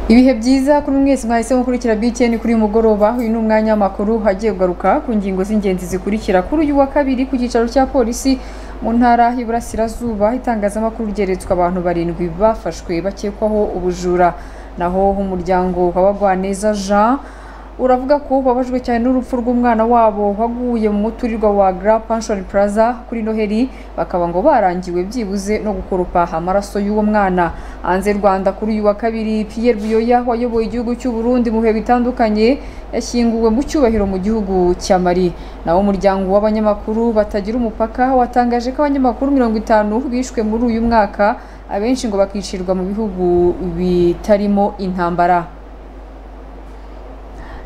ibihe byiza kuri mwese mwahisemo gukurikira BTN kuri uyu mugoroba uyu ni umwanya w'amakuru agiye kugaruka ku ngingo z'ingenzi zikurikira kuri uyu wa kabiri ku cyicaro cya polisi mu ntara y'iburasirazuba itangazamakuru ryeretswe abantu barindwi bafashwe bakekwaho ubujura naho umuryango wa Bagwaneza Jean uravuga ko babajwe cyane n'urupfu rw'umwana wabo waguye mu muturirwa wa Grand Pension Plaza kuri Noheli bakaba ngo barangiwe byibuze no gukoropa amaraso y'uwo mwana hanze Rwanda kuri uyu wa kabiri Pierre Buyoya wayoboye igihugu cy'u Burundi mu bihe bitandukanye yashyinguwe mu cyubahiro mu gihugu cya Mali naho umuryango w'abanyamakuru batagira umupaka watangaje ko abanyamakuru mirongo itanu bishwe muri uyu mwaka abenshi ngo bakicirwa mu bihugu bitarimo intambara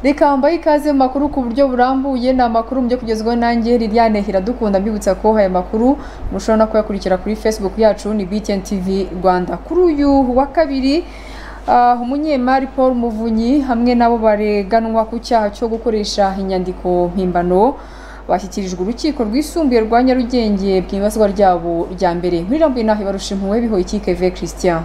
reka mbaye ikaze mu makuru ku buryo burambuye ni amakuru mujye kugezwaho nanjye Liliane Hiradukunda mbibutsa ko aya makuru mushobora no kuyakurikira kuri Facebook yacu ni BTN TV Rwanda kuri uyu wa kabiri uh, umunyemari Paul Muvunyi hamwe nabo bareganwa ku cyaha cyo gukoresha inyandiko mpimbano bashyikirijwe urukiko rwisumbuye rwa Nyarugenge bw'ibaswa ryabo rya mbere muri rambu inaha barusha impuhwe bihoye Keve Christian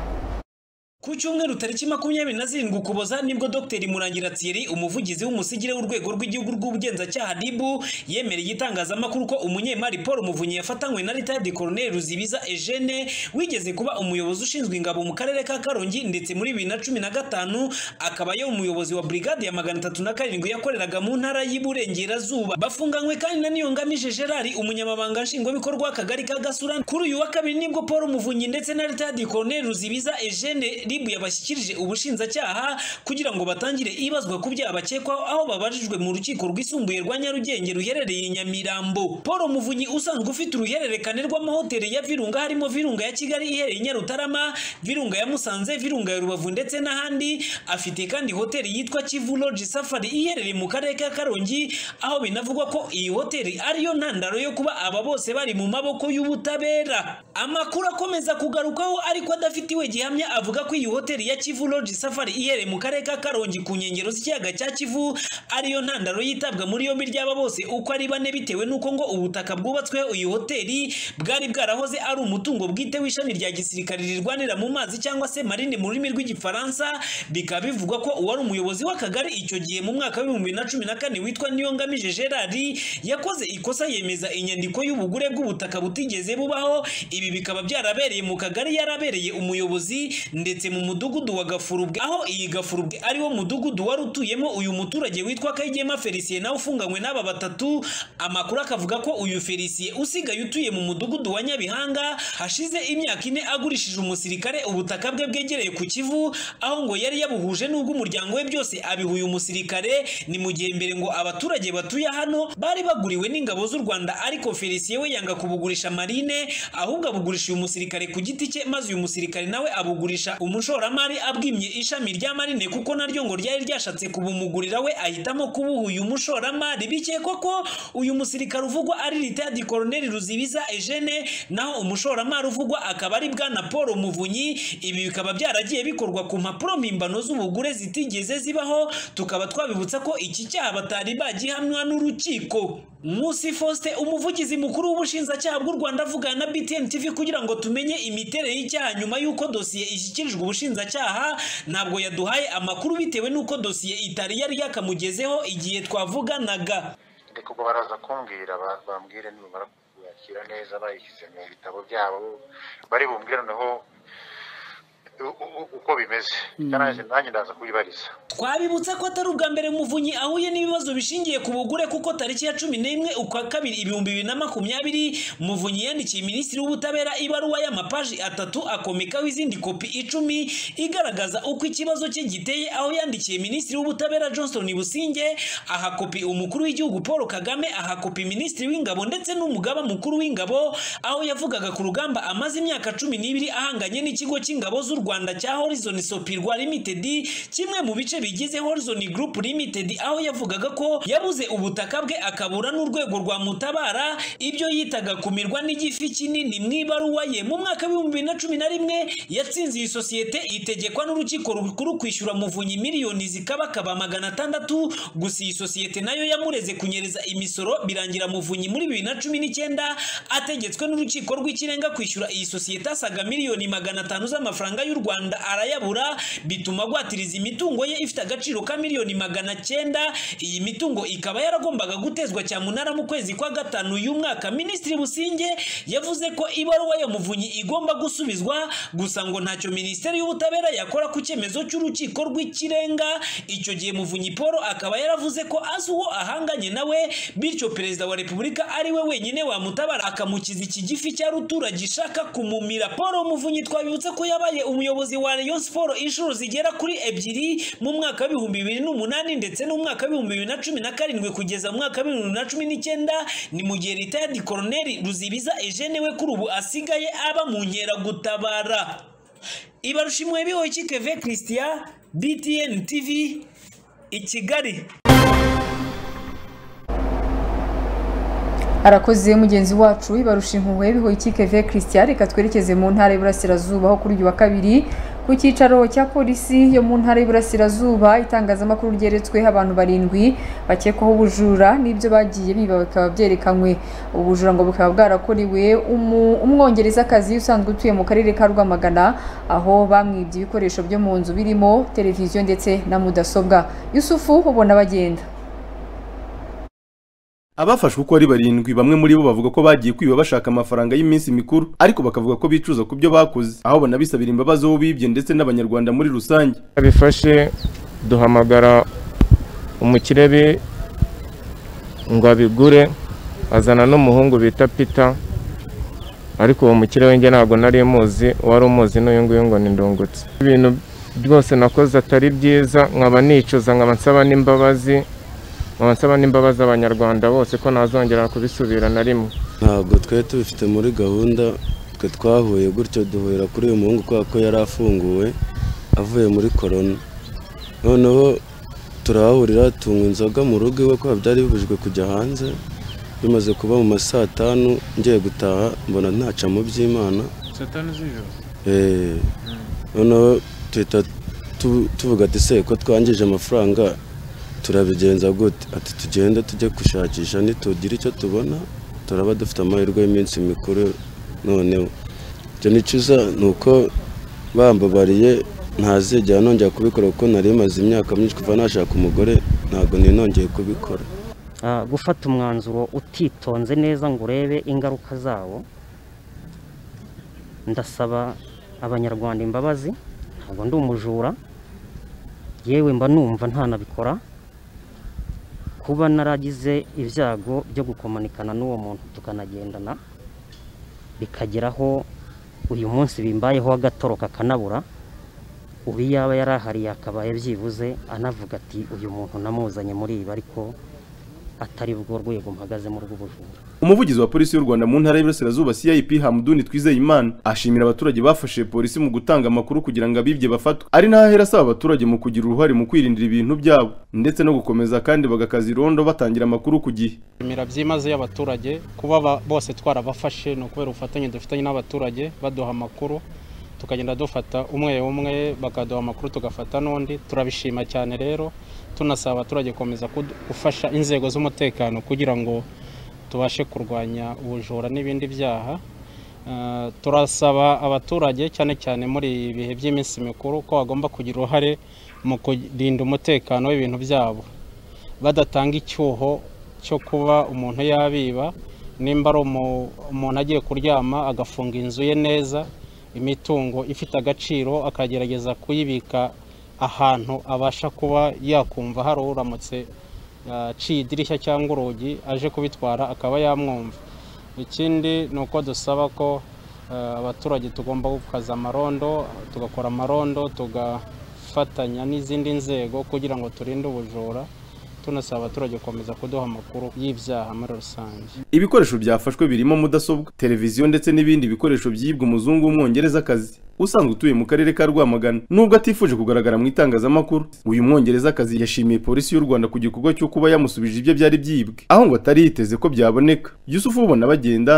ku cyumweru tariki makumyabiri na zirindwi ukuboza nibwo dr murangira thierry umuvugizi w'umusigire w'urwego rw'igihugu rw'ubugenzacyaha rib yemereye itangazamakuru ko umunyemari paul muvunyi yafatanywe na ritadi koroneri ruzibiza eugene wigeze kuba umuyobozi ushinzwe ingabo mu karere ka karongi ndetse muri bibiri na cumi na gatanu akaba yo umuyobozi wa brigade ya magana atatu na karindwi yakoreraga mu ntara y'iburengerazuba bafunganywe kandi na niyongamije gerard umunyamabanga nshingwabikorwa w'akagari ka gasura kuri uyu wa kabiri nibwo paul muvunyi ndetse na ritadi koroneri ruzibiza eugene ribu yabashyikirije ubushinjacyaha kugira ngo batangire ibazwa ku byaha bakekwaho aho babajijwe mu rukiko rwisumbuye rwa Nyarugenge ruherereye i Nyamirambo Paul Muvunyi usanzwe ufite uruhererekane rw'amahoteli ya Virunga harimo Virunga ya Kigali iherereye i Nyarutarama Virunga ya Musanze Virunga ya Rubavu ndetse n'ahandi afite kandi hoteli yitwa Kivu Lodge Safari iherereye mu karere ka Karongi aho binavugwa ko iyi hoteli ariyo ntandaro yo kuba aba bose bari mu maboko y'ubutabera amakuru akomeza kugarukaho ariko adafitiwe gihamya avuga ko iyi hoteli ya Kivu Lodge Safari iherereye mu karere ka Karongi ku nkengero z'ikiyaga cya Kivu ariyo ntandaro yitabwa muri yombi ry'aba bose uko ari bane bitewe n'uko ngo ubutaka bwubatsweho iyi hoteli bwari bwarahoze ari umutungo bwite w'ishami rya gisirikare rirwanira mu mazi cyangwa se marine mu rurimi rw'igifaransa bikaba bivugwa ko uwari umuyobozi w'akagari icyo gihe mu mwaka w'ibihumbi bibiri na cumi na kane witwa Niyongamije Gerard yakoze ikosa yemeza inyandiko y'ubugure bw'ubutaka butigeze bubaho ibi bikaba byarabereye mu kagari yarabereye umuyobozi ndetse mu mudugudu wa gafurubwe aho iyi gafurubwe ari wo mudugudu wari utuyemo uyu muturage witwa kayigema felicien nawe ufunganywe n'aba batatu amakuru akavuga ko uyu felicien usigaye utuye mu mudugudu wa nyabihanga hashize imyaka ine agurishije umusirikare ubutaka bwe bwegereye ku kivu aho ngo yari yabuhuje n'ubwo umuryango we byose abihuye umusirikare ni mu gihe mbere ngo abaturage batuye hano bari baguriwe n'ingabo z'u rwanda ariko felicien we yanga kubugurisha marine ahubwo abugurisha uyu musirikare ku giti cye maze uyu musirikare nawe abugurisha umushoro umushoramari abwimye ishami rya marine kuko naryo ngo ryari ryashatse kubumugurira we ahitamo kubuha uyu mushoramari bikekwa ko uyu musirikare uvugwa ari ritadi koroneri ruzibiza eugene naho umushoramari uvugwa akaba ari bwana paul muvunyi ibi bikaba byaragiye bikorwa ku mpapuro mpimbano z'ubugure zitigeze zibaho tukaba twabibutsa ko iki cyaha batari bagihamwa n'urukiko Musi Faustin umuvugizi mukuru w'ubushinjacyaha bw'u Rwanda avugana na BTN TV kugira ngo tumenye imiterere y'icyaha nyuma y'uko dosiye ishyikirijwe ubushinjacyaha ntabwo yaduhaye amakuru bitewe n'uko dosiye itari yari yakamugezeho igihe twavuganaga ndi ubwo baraza kumbwira bambwire nibamara kuyakira neza bayishyize mu bitabo byabo bari bumbwire noneho uko bimeze nanjye ndaza kuyibariza twabibutsa ko atari ubwa mbere muvunyi ahuye n'ibibazo bishingiye ku bugure kuko tariki ya cumi n'imwe ukwa kabiri ibihumbi bibiri na makumyabiri muvunyi yandikiye minisitiri w'ubutabera ibaruwa y'amapaji atatu akomekaho izindi kopi icumi igaragaza uko ikibazo cye giteye aho yandikiye minisitiri w'ubutabera johnson businge aha kopi umukuru w'igihugu paul kagame aha kopi minisitiri w'ingabo ndetse n'umugaba mukuru w'ingabo aho yavugaga ku rugamba amaze imyaka cumi n'ibiri ahanganye n'ikigo cy'ingabo z'u rwanda cya horizon sopirwa limited kimwe mu bice bigize horizon group limited aho yavugaga ko yabuze ubutaka bwe akabura n'urwego rwa mutabara ibyo yitaga kumirwa n'igifi kinini mu ibaruwa ye mu mwaka w'ibihumbi bibiri na cumi na rimwe yatsinze iyi sosiyete itegekwa n'urukiko rukuru kwishyura muvunyi miliyoni zikabakaba magana atandatu gusa iyi sosiyete nayo yamureze kunyereza imisoro birangira muvunyi muri bibiri na cumi n'icyenda ategetswe n'urukiko rw'ikirenga kwishyura iyi sosiyete asaga miliyoni magana atanu z'amafaranga y'u rwanda arayabura bituma agwatiriza imitungo ye ifite agaciro ka miliyoni magana cyenda iyi mitungo ikaba yaragombaga gutezwa cyamunara mu kwezi kwa gatanu uyu mwaka minisitiri businge yavuze ko ibaruwa ya muvunyi igomba gusubizwa gusa ngo ntacyo minisiteri y'ubutabera yakora ku cyemezo cy'urukiko rw'ikirenga icyo gihe muvunyi paul akaba yaravuze ko azi uwo ahanganye nawe bityo perezida wa repubulika ari we wenyine wamutabara akamukiza iki gifi cya rutura gishaka kumumira paul muvunyi twabibutse ko yabaye umuyobozi wa rayon siporo inshuro zigera kuri ebyiri mu mwaka w'ibihumbi bibiri n'umunani ndetse n'umwaka w'ibihumbi bibiri na cumi na karindwi kugeza mu mwaka w'ibihumbi bibiri na cumi n'icyenda ni mu gihe ritayadi koroneri ruzibiza ejene we kuri ubu asigaye aba mu nkeragutabara ibarushimwe bihoye ikikeve christian btn tv i kigali arakoze mugenzi wacu ibarusha impuhwe bihoye ikikeve christian reka twerekeze mu ntara y'iburasirazuba aho kuri uyu wa kabiri ku cyicaro cya polisi yo mu ntara y'iburasirazuba itangazamakuru ryeretsweho abantu barindwi bakekwaho ubujura n'ibyo bagiye biba bikaba byerekanywe ubujura ngo bukaba bwarakorewe umwongerezakazi usanzwe utuye mu karere ka rwamagana aho bamwibye ibikoresho byo mu nzu birimo televiziyo ndetse na mudasobwa yusufu ubona bagenda abafashwe uko ari barindwi bamwe muri bo bavuga ko bagiye kwiba bashaka amafaranga y'iminsi mikuru ariko bakavuga ko bicuza ku byo bakoze aho banabisabira imbabazi uwo bibye ndetse n'abanyarwanda muri rusange abifashe duhamagara umukirebe ngo abigure azana n'umuhungu bita pita ariko uwo mukire we ntabwo nari muzi uwari umuzi n'uyu nguyu ngo ni ndungutse ibintu byose nakoze atari byiza nkaba nicuza nkaba nsaba n'imbabazi nkaba n'imbabazi abanyarwanda bose ko ntazongera kubisubira na rimwe ntabwo twari tubifite muri gahunda twe twahuye gutyo duhurira kuri uyu muhungu kubera ko yari afunguwe avuye muri korona noneho turahahurira tunywa inzoga mu rugo iwe kubera byari bibujijwe kujya hanze bimaze kuba mu ma saa tanu ngiye gutaha mbona ntaca mu by'imana saa tanu z'ijoro noneho tuhita tuvuga ati se ko twangije amafaranga turabigenza gute ati tugende tujye gushakisha ntitugire icyo tubona turaba dufite amahirwe y'iminsi mikuru noneho ibyo nicyiza ni uko bambabariye ntazigera nongera kubikora kuko nari maze imyaka myinshi kuva nashaka umugore ntabwo ninongeye kubikora gufata umwanzuro utitonze neza ngo urebe ingaruka zawo ndasaba abanyarwanda imbabazi ntabwo ndi umujura yewe mba numva ntanabikora kuba naragize ibyago byo gukomanikana n'uwo muntu tukanagendana bikageraho uyu munsi bimbayeho agatoro kakanabura ubu yaba yari ahariye akabaye byibuze anavuga ati uyu muntu namuzanye muri ibi ariko atari bwo rwego mpagazemo rw'ubujura umuvugizi wa polisi y'u rwanda mu ntara y'iburasirazuba cip hamuduni twizeyimana ashimira abaturage bafashe polisi mu gutanga amakuru kugira ngo abibye bafatwe ari naho ahera asaba abaturage mu kugira uruhare mu kwirindira ibintu byabo ndetse no gukomeza kandi bagakaza irondo batangira amakuru ku gihe shimira byimazeyo abaturage kuba bose twarabafashe ni ukubera ubufatanye dufitanye n'abaturage baduha amakuru tukagenda dufata umwe umwe bakaduha amakuru tugafata n'undi turabishima cyane rero tunasaba abaturage gukomeza gufasha inzego z'umutekano kugira ngo tubashe kurwanya ubujura n'ibindi byaha turasaba abaturage cyane cyane muri ibi bihe by'iminsi mikuru ko bagomba kugira uruhare mu kurinda umutekano w'ibintu byabo badatanga icyuho cyo kuba umuntu yabiba nimba ari umuntu agiye kuryama agafunga inzu ye neza imitungo ifite agaciro akagerageza kuyibika ahantu abasha kuba yakumva hari uramutse aciye idirishya cyangwa urugi aje kubitwara akaba yamwumva ikindi ni uko dusaba ko abaturage tugomba gukaza amarondo tugakora amarondo tugafatanya n'izindi nzego kugira ngo turinde ubujura tunasaba abaturage gukomeza kuduha amakuru y'ibyaha muri rusange ibikoresho byafashwe birimo mudasobwa televiziyo ndetse n'ibindi bikoresho byibwa umuzungu w'umwongerezakazi usanzwe utuye mu karere ka Rwamagana nubwo atifuje kugaragara mu itangazamakuru uyu mwongerezakazi yashimiye polisi y'u Rwanda ku gikorwa cyo kuba yamusubije ibyo byari byibwe aho ngo atari yiteze ko byaboneka Yusufu ubona bagenda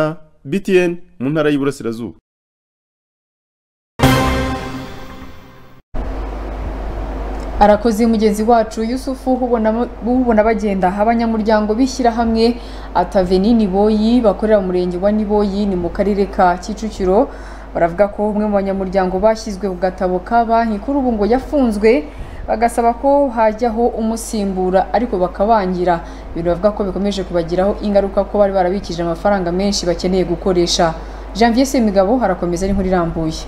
BTN mu ntara y'Iburasirazuba arakoze mugenzi wacu yusufu ubona bagenda abanyamuryango b'ishyirahamwe ataveni niboyi bakorera umurenge wa niboyi ni mu karere ka kicukiro baravuga ko umwe mu banyamuryango bashyizwe ku gatabo ka banki kuri ubu ngo yafunzwe bagasaba ko hajyaho umusimbura ariko bakabangira ibintu bavuga ko bikomeje kubagiraho ingaruka ko bari barabikije amafaranga menshi bakeneye gukoresha janvier semigabo harakomeza ari nkuru irambuye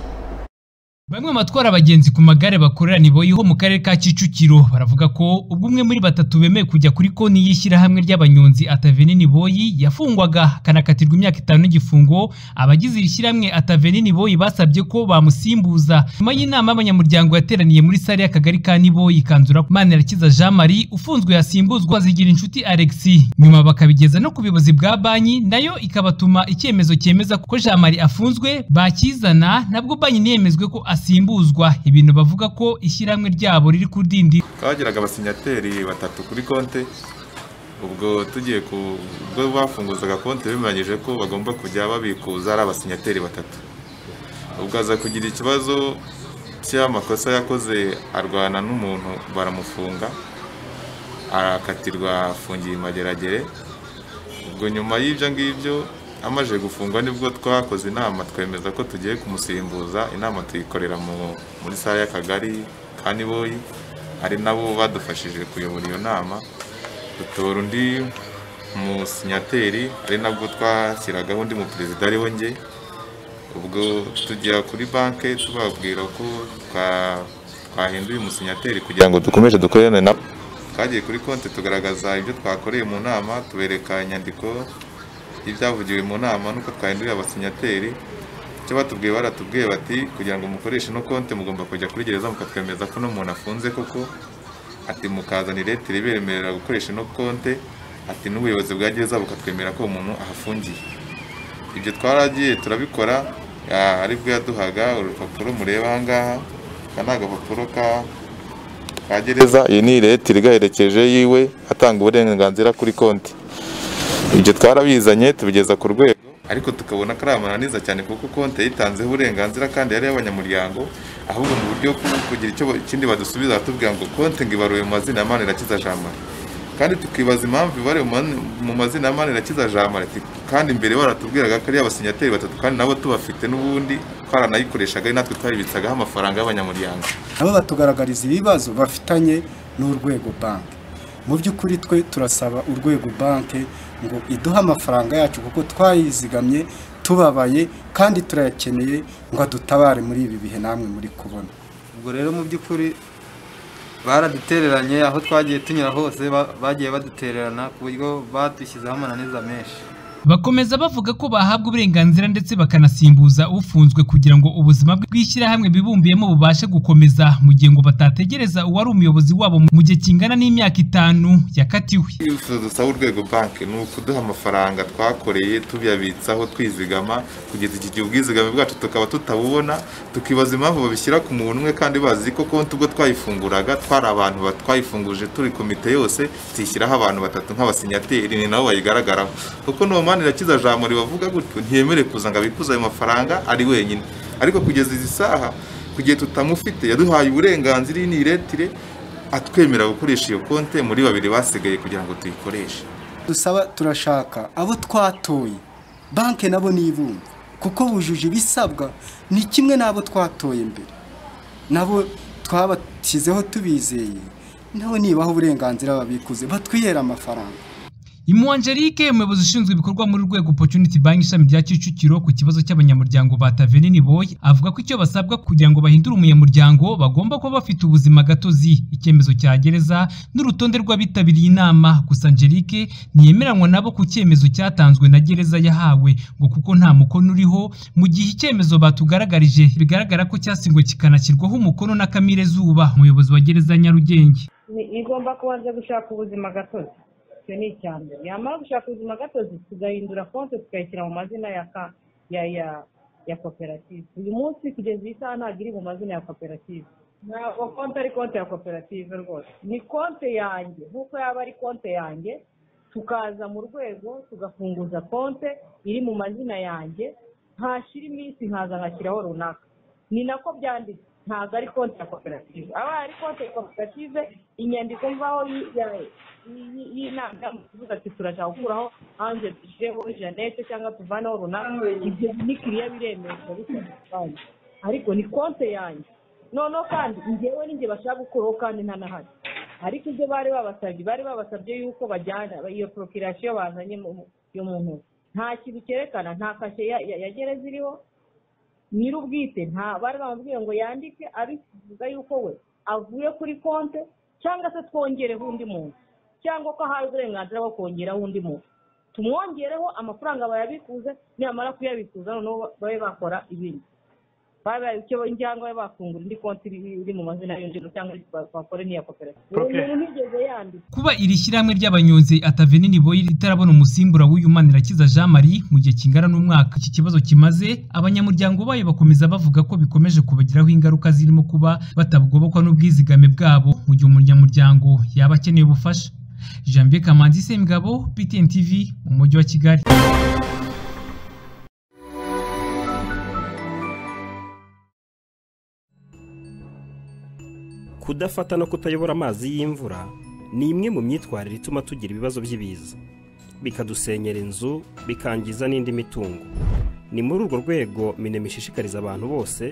Bamwe mu batwara abagenzi ku magare bakorera Niboyiho mu karere ka Kicukiro baravuga ko ubwo umwe muri batatu bemeye kujya kuri konti y'ishyirahamwe ry'abanyonzi Ataveni Niboyi yafungwaga akanakatirwa imyaka itanu n'igifungo abagize iri shyirahamwe Ataveni Niboyi basabye ko bamusimbuza nyuma y'inama y'abanyamuryango yateraniye muri sare y'akagari ka Niboyi kanzura Manirakiza Jean Marie ufunzwe yasimbuzwa zigira inshuti Alexis nyuma bakabigeza no ku buyobozi bwa banki nayo ikabatuma icyemezo cyemeza ko Jean Marie afunzwe bakizana nabwo banki ntiyemezwe ko asimbuzwa ibintu bavuga ko ishyirahamwe ryabo riri ku dindi twagiraga abasinyateri batatu kuri konte ubwo tugiye ku ubwo bafunguzaga konte bimanyije ko bagomba kujya babikuza ari abasinyateri batatu ubwo aza kugira ikibazo cy'amakosa yakoze arwana n'umuntu baramufunga arakatirwa afungiye imageragere ubwo nyuma y'ibyo ngibyo amaze gufungwa nibwo twakoze inama twemeza ko tugiye kumusimbuza inama tuyikorera muri sare y'akagari ka niboyi ari nabo badufashije kuyobora iyo nama dutora undi musinyateri ari nabwo twashyiragaho undi muperezida ariwe nge ubwo tujya kuri banki tubabwira ko twahinduye umusinyateri kugira ngo dukomeze dukorane nabo twagiye kuri konti tugaragaza ibyo twakoreye mu nama tubereka inyandiko ibyavugiwe mu nama nuko twahinduye abasinyateri icyo batubwiye baratubwiye bati kugira ngo mukoreshe no konti mugomba kujya kuri gereza mukatwemeza ko n'umuntu afunze koko ati mukazana iretire iberemerera gukoresha no konti ati n'ubuyobozi bwa gereza bukatwemera ko umuntu ahafungiye ibyo twaragiye turabikora aribwo yaduhaga urupapuro mureba ahangaha aka ni agapapuro ka ka gereza iyi ni iretire igaherekeje yiwe atanga uburenganzira kuri konti ibyo twarabizanye tubigeza ku rwego ariko tukabona ko ari amananiza cyane kuko konti yayitanzeho uburenganzira kandi yari iy'abanyamuryango ahubwo mu buryo bwo kugira icyo ikindi badusubiza batubwira ngo konti ngo ibaruwe mu mazina ya manirakiza jamari kandi tukibaza impamvu ibare mu mazina ya manirakiza jamari kandi imbere baratubwiraga ko ari abasinyateri batatu kandi nabo tubafite n'ubundi twaranayikoreshaga ari natwe twayibitsagaho amafaranga y'abanyamuryango nabo batugaragariza ibibazo bafitanye n'urwego banki mu by'ukuri twe turasaba urwego banki ngo iduhe amafaranga yacu kuko twayizigamye tubabaye kandi turayakeneye ngo adutabare muri ibi bihe namwe muri kubona ubwo rero mu by'ukuri baradutereranye aho twagiye tunyura hose bagiye badutererana ku buryo badushyizeho amananiza menshi bakomeza bavuga ko bahabwa uburenganzira ndetse bakanasimbuza ufunzwe kugira ngo ubuzima bw'ishyirahamwe bibumbiyemo bubashe gukomeza mu gihe ngo batategereza uwari umuyobozi wabo mu gihe kingana n'imyaka itanu yakatiwe dusaba urwego banki ni ukuduha amafaranga twakoreye tuyabitsaho twizigama kugeza iki gihe ubwizigame bwacu tukaba tutabubona tukibaza impamvu babishyira ku muntu umwe kandi bazi ko konti ubwo twayifunguraga twari abantu twayifunguje turi komite yose tuyishyiraho abantu batatu nk'abasinyateri ni nabo bayigaragaraho kuko n'uwo manirakiza jambo ribavuga gutyo ntiyemere kuza ngo abikuze ayo mafaranga ari wenyine ariko kugeza izi saha kugihe tutamufite yaduhaye uburenganzira iyi ni iretire atwemerera gukoresha iyo konte muri babiri basigaye kugira ngo tuyikoreshe dusaba turashaka abo twatoye banki nabo nibumva kuko bujuje ibisabwa ni kimwe n'abo twatoye mbere nabo twabashyizeho tubizeye nabo nibaho uburenganzira babikuze batwihera amafaranga Imu Angelique umuyobozi ushinzwe ibikorwa muri rwego Opportunity Bank ishami rya Kicukiro ku kibazo cy'abanyamuryango ba Taveni Niboye avuga ko icyo basabwa kugira ngo bahindure umunyamuryango bagomba kuba bafite ubuzima gatozi icyemezo cya gereza n'urutonde rw'abitabiriye inama gusa Angelique ntiyemeranywa nabo ku cyemezo cyatanzwe na gereza yahawe ngo kuko nta mukono uriho mu gihe icyemezo batugaragarije bigaragara ko cyasingwe kikanashyirwaho umukono na Kamire Zuba umuyobozi wa gereza Nyarugenge igomba kubanza gushaka ubuzima gatozi icyo ni icya mbere yamara gushaka ubuzima gatozi tugahindura konti tukayishyira mu mazina ya ya koperative uyu munsi kugeza iyi saha ntabwo iri mu mazina ya koperative ntabwo konti ari konti ya koperative rwose ni konti yanjye nk'uko yaba ari konti yanjye tukaza mu rwego tugafunguza konti iri mu mazina yanjye ntashira iminsi nkaza nkashyiraho runaka ni nako byanditse ntabwo ari konti ya koperative aba ari konti ya koperative inyandiko mvaho y- ya- y- y'inama y'amakibuga ati turashaka gukuraho hanze dushyireho jeannette cyangwa tuvaneho runaka ibyo ni kiriya biremerwa bitandukanye ariko ni konti yanjye noneho kandi njyewe n'injye bashaka gukuraho kandi ntanahari ariko ibyo bari babasabye bari babasabye yuko bajyana iyo porokirasiyo bazanye mu- yo mu ntoki nta kintu cyerekana nta kashe ya- ya ya gereza iriho nyir'ubwite nta bari bamubwiye ngo yandike abivuga yuko we avuye kuri konte cyangwa se twongereho undi muntu cyangwa ko ahawe uburenganzira bwo kongeraho undi muntu tumwongereho amafaranga bayabikuze nibamara kuyabikuza noneho babe bakora ibindi babe icyo cyangwa babe bafungura indi konti iri iri mu mazina y'undi muntu cyangwa bakore n'iya koperative uwo Okay. muntu ntigeze yandika Kuba iri shyirahamwe ry'abanyonzi Atave n'Iniboyi ritarabona umusimbura w'uyu Manirakiza Jean Marie mu gihe kingana n'umwaka iki kibazo kimaze abanyamuryango bayo bakomeza bavuga ko bikomeje kubagiraho ingaruka zirimo kuba batabugobokwa n'ubwizigame bwabo mu gihe umunyamuryango yaba akeneye ubufasha Janvier Kamanzi Semgabo PTN TV mu mujyi wa Kigali kudafata no kutayobora amazi y'imvura ni imwe mu myitwarire ituma tugira ibibazo by'ibiza bikadusenyera inzu bikangiza n'indi mitungo ni muri urwo rwego minema ishishikariza abantu bose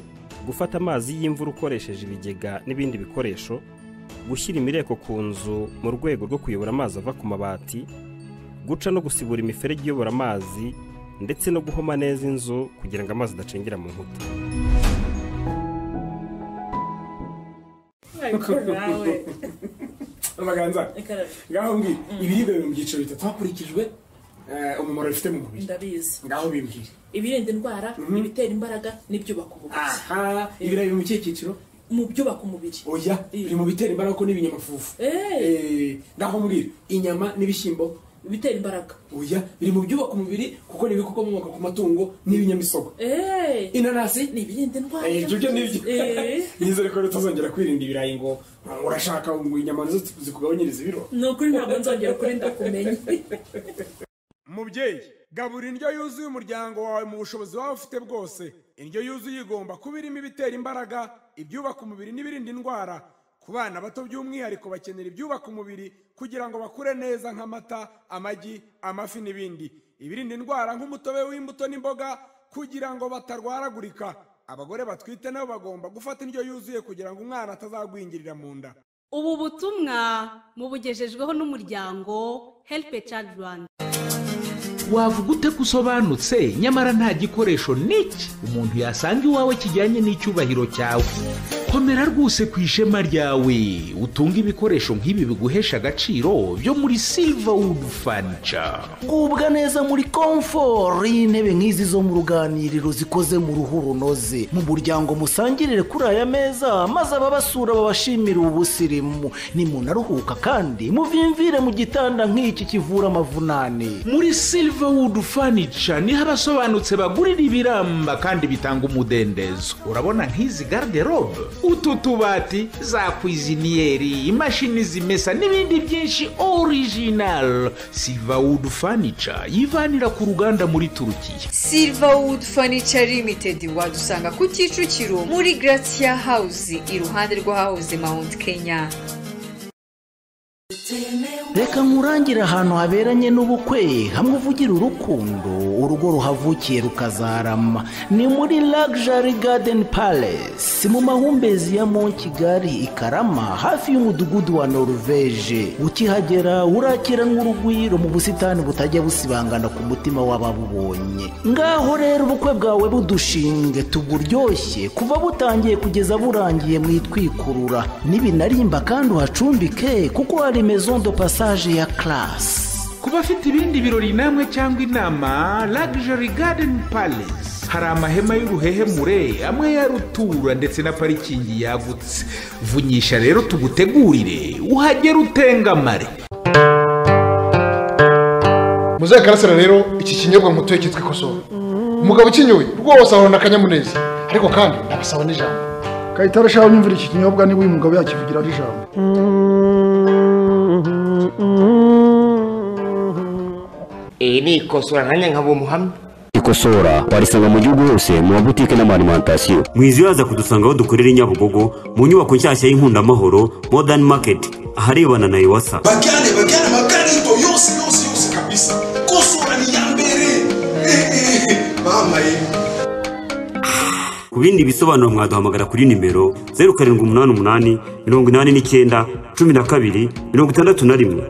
gufata amazi y'imvura ukoresheje ibigega n'ibindi bikoresho gushyira imireko ku nzu mu rwego rwo kuyobora amazi ava ku mabati guca no gusibura imiferege iyobora amazi ndetse no guhoma neza inzu kugira ngo amazi adacengera mu nkuta amaganza ngaho mbwi ibiribwa biri mu byiciro bitatu hakurikijwe eh, umumaro bifite mu mubiri ndabizi ngaho bimbwire ibirinda indwara ibitera imbaraga n'ibyubaka umubiri aha ibirayi biri mu kihe cyiciro mu byubaka umubiri oya biri mu bitera imbaraga ko n'ibinyamafufu Eh, ngaho mbwira inyama n'ibishyimbo bitera imbaraga oya biri mu byubaka umubiri kuko ni ibikomoka ku matungo n'ibinyamisogwe Eh, inanasi ni ibirinda indwara Eh, ibyo byo nibyo Eh, nizere ko tuzongera kwirinda ibirayi ngo urashaka ngo inyama nizo zikugabanyiriza ibiro ni ukuri ntabwo nzongera ukuri ndakumenya mubyeyi gabura indyo yuzuye umuryango wawe mu bushobozi waba ufite bwose indyo yuzuye igomba kuba irimo ibitera imbaraga ibyubaka umubiri n'ibirinda indwara ku bana bato by'umwihariko bakenera ibyubaka umubiri kugira ngo bakure neza nk'amata amagi amafi n'ibindi ibirinda indwara nk'umutobe w'imbuto n'imboga kugira ngo batarwaragurika abagore batwite nabo bagomba gufata indyo yuzuye kugira ngo umwana atazagwingirira mu nda ubu butumwa mubugejejweho n'umuryango help a child rwanda wavuga ute ko usobanutse nyamara nta gikoresho n'iki umuntu yasanga iwawe kijyanye n'icyubahiro cyawe komera rwose ku ishema ryawe utunge ibikoresho nk'ibi biguhesha agaciro byo muri silverwood furniture gubwa neza muri komforo y'intebe nk'izi zo mu ruganiriro zikoze mu ruhu runoze mu muryango musangirire kuri aya meza maze ababasura babashimire ubusirimu nimunaruhuka kandi muvimvire mu gitanda nk'iki kivura amavunane muri silverwood furniture niho abasobanutse bagurira ibiramba kandi bitanga umudendezo urabona nk'izi garderobe utu tubati za kwiziniyeri imashini zimesa n'ibindi byinshi original silverwood furniture yivanira ku ruganda muri turukiya Silverwood Furniture Limited wadusanga ku Kicukiro muri Gratia House iruhande rw'ahahoze Mount Kenya. reka nkurangire ahantu haberanye n'ubukwe hamwe uvugira urukundo urugo ruhavukiye rukazarama ni muri Luxury Garden Palace mu mahumbezi ya Mont Kigali i Karama hafi y'umudugudu wa Norvege ukihagera urakiranwa urugwiro mu busitani butajya busibangana ku mutima w'ababubonye ngaho rero ubukwe bwawe budushinge tuburyoshye kuva butangiye kugeza burangiye mwitwikurura nibinarimba kandi uhacumbike kuko hari maison de passage ya classe ku bafite ibindi birori namwe cyangwa inama luxury garden palace hari amahema y'uruhehemure amwe ya rutura ndetse na parikingi yagutse vunyisha rero tugutegurire uhagere utengamare muzaye karasira rero iki kinyobwa nkutuye cyitwa ikoso umugabo ukinyoye rwose ahorana akanyamuneza ariko kandi ndabasaba n'ijambo kayitare ashaka nyumvira iki kinyobwa niba uyu mugabo yakivugira ari ijambo iyi ni ikosora nanjye nkaba umuhamya ikosora warisanga mu gihugu hose mu mabutike n'amarimantasiyo mwizibaza kudusanga aho dukorera i nyabugogo mu nyubako nshyashya y'inkundaamahoro modern market aharebana na iwasa bajyane bajyane amakarito yose yose yose kabisa kosora ni iya mbere ehehe mama ye ku bindi bisobanuro mwaduhamagara kuri nimero zeru karindwi umunani umunani mirongo inani n'icyenda cumi na kabiri mirongo itandatu na rimwe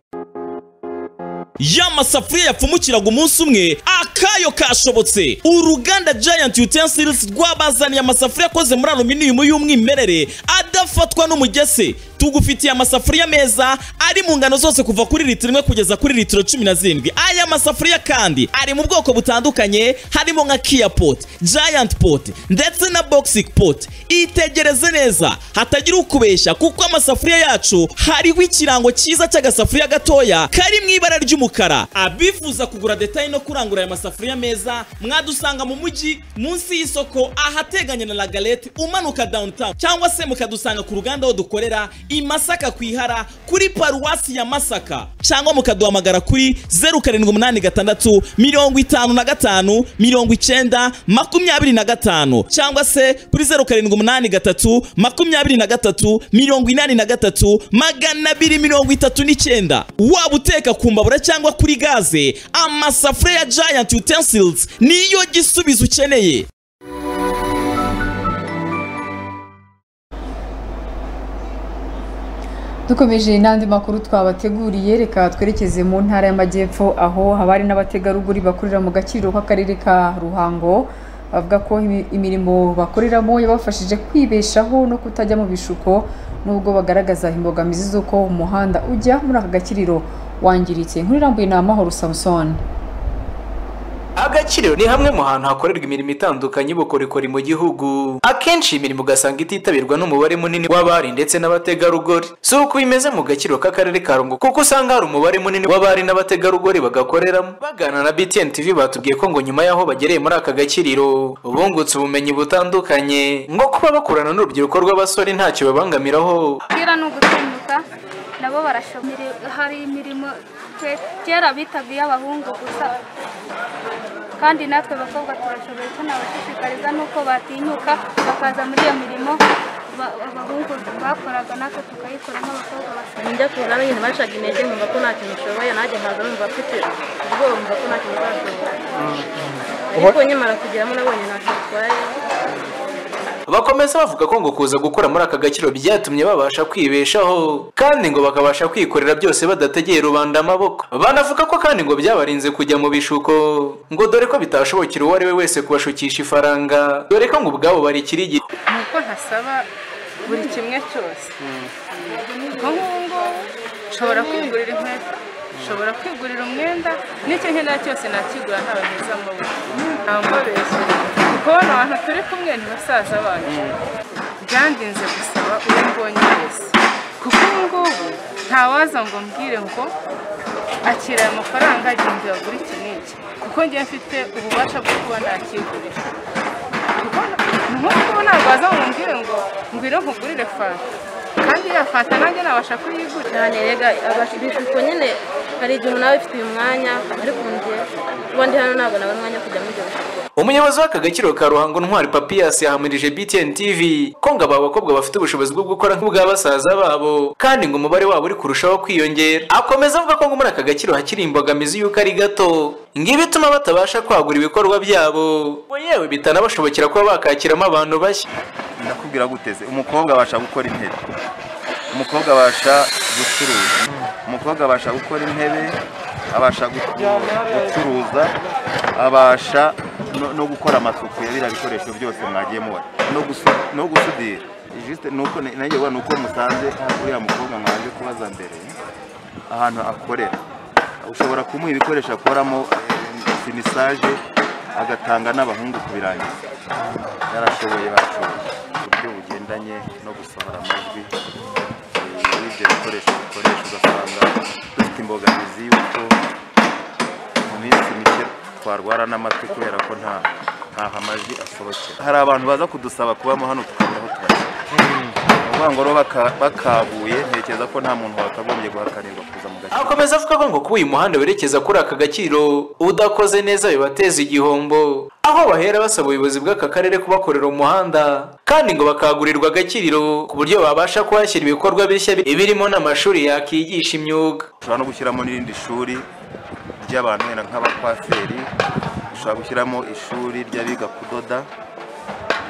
ya masafuriya yapfumukiraga umunsi umwe akayo kashobotse uruganda giant utensils rwabazaniye amasafuriya akoze muri aluminium y'umwimerere adafatwa n'umugese tugufitiye amasafuriya meza ari mu ngano zose kuva kuri litiro imwe kugeza kuri litiro cumi na zirindwi aya masafuriya kandi ari mu bwoko butandukanye harimo nka kia pot giant pot ndetse na boxic pot itegereze neza hatagira ukubeshya kuko amasafuriya yacu hariho ikirango cyiza cy'agasafuriya gatoya kari mu ibara ry'umukara abifuza kugura detaye no kurangura aya masafuriya meza mwadusanga mu mujyi munsi y'isoko ahateganye na lagalete umanuka downtown cyangwa se mukadusanga ku ruganda aho dukorera i masaka ku ihara kuri paruwasi ya masaka cyangwa mukaduhamagara kuri zeru karindwi umunani gatandatu mirongo itanu na gatanu mirongo icyenda makumyabiri na gatanu cyangwa se kuri zeru karindwi umunani gatatu makumyabiri na gatatu mirongo inani na gatatu magana abiri mirongo itatu n'icyenda waba uteka ku mbabura cyangwa kuri gaze amasafuriya ya giant utensils niyo gisubizo ukeneye dukomeje n'andi makuru twabateguriye reka twerekeze mu ntara y'amajyepfo aho abari n'abategarugori bakorera mu gaciro k'akarere ka ruhango bavuga ko imi- imirimo bakoreramo yabafashije kwibeshaho no kutajya mu bishuko nubwo bagaragaza imbogamizi z'uko umuhanda ujya muri aka gakiriro wangiritse inkuru irambuye ni amahoro samusoni agakiriro ni hamwe mu hantu hakorerwa imirimo itandukanye y'ubukorikori mu gihugu akenshi iyi mirimo ugasanga ititabirwa n'umubare munini w'abari ndetse n'abategarugori si uko bimeze mu gakiriro k'akarere ka rungu kuko usanga hari umubare munini w'abari n'abategarugori bagakoreramo bagana na btn tv batubwiye ko ngo nyuma y'aho bagereye muri aka gakiriro bungutse ubumenyi butandukanye nko kuba bakorana n'urubyiruko rw'abasore ntacyo babangamiraho umupira ni ugutunguka nabo barashobora hari imirimo ke- kera bitaga iy'abahungu gusa kandi natwe abakobwa turashoboye tunabashishikariza n'uko batinyuka bakaza muri iyo mirimo ba- abahungu bakoraga natwe tukayikora nk'abakobwa bashoboye njya kubona abanyine bacaga intege numva ko nta kintu ushoboye nanjye nkaza numva mfite ubwoba numva ko nta kintu uzashobora ariko nyamara kugeramo nabonye ntacyo bitwaye bakomeza bavuga ko ngo kuza gukora muri aka gakiro byatumye babasha kwibeshaho kandi ngo bakabasha kwikorera byose badategeye rubanda amaboko banavuga ko kandi ngo byabarinze kujya mu bishuko ngo dore ko bitashobokera uwo ari we wese kubashukisha ifaranga dore ko ngo ubwabo bari ikirigi ni uko ntasaba buri kimwe cyose nko nk'ubu ngubu nshobora kwigurira inkweto nshobora kwigurira umwenda n'icyo nkenera cyose nakigura ntawe mwiza amabuye nta mbabeshya kubona abantu turi kumwe ni basaza bacu byandinze gusaba uwo mbonye wese kuko ubu ngubu ntawaza ngo mbwire ngo akira aya mafaranga agenda uyagura iki n'iki kuko njye mfite ububasha bwo kuba nakigurira nk'ubu ntabwo waza ngo mbwire ngo ngwino nkugurire fanta kandi iyo fanta nanjye nabasha kuyigura cyane rega ibishuko nyine hari igihe umuntu aba bifitiye umwanya ariko njye kuba ndi hano ntabwo nabona umwanya wo kujya muri ibyo bishuko umuyobozi w'aka gakiro ka ruhango ntwari papiyasi yahamirije btn tv ko ngo aba bakobwa bafite ubushobozi bwo gukora nk'ubwa basaza babo kandi ngo umubare wabo uri kurushaho kwiyongera akomeza avuga ko ngo muri aka gakiro hakiri imbogamizi y'uko ari gato ngo ibituma batabasha kwagura ibikorwa byabo ngo yewe bitanabashobokera kuba bakakiramo abantu bashya ndakubwira guteze umukobwa abasha gukora intebe umukobwa abasha gucuruza umukobwa abasha gukora intebe abasha gu- gucuruza abasha no- no gukora amasuku ya biriya bikoresho byose mwagiye mubona no gusu- no gusudira Juste ni uko nanjye ubona ni uko musanze uriya mukobwa mwaje kubaza mbere ahantu akorera ushobora kumuha ibikoresho akoramo eh, sinisaje agatanga n'abahungu kubirangiza yarashoboye bacuruza uburyo bugendanye no gusohora amajwi eh, y'ibyo bikoresho bikoresha ugasanga dufite imbogamizi y'uko mu minsi mike twarwara n'amatwi kubera ko nta nta aha amajwi asohokera hari abantu baza kudusaba kubamo hano tukabura aho tubashyira ni ukuvuga ngo rero baka- bakabuye ntekereza ko nta muntu wakagombye guhakarirwa kuza mu gace akomeza avuga ko ngo kuba uyu muhanda werekeza kuri aka gaciro udakoze neza bibateza igihombo aho bahera basaba ubuyobozi bw'aka karere kubakorera umuhanda kandi ngo bakagurirwa agakiriro ku buryo babasha kuhashyira ibikorwa bishya bi- birimo n'amashuri yakigisha imyuga ushobora no gushyiramo n'irindi shuri ry'abantu wenda nk'abakwaferi ushobora gushyiramo ishuri ry'abiga kudoda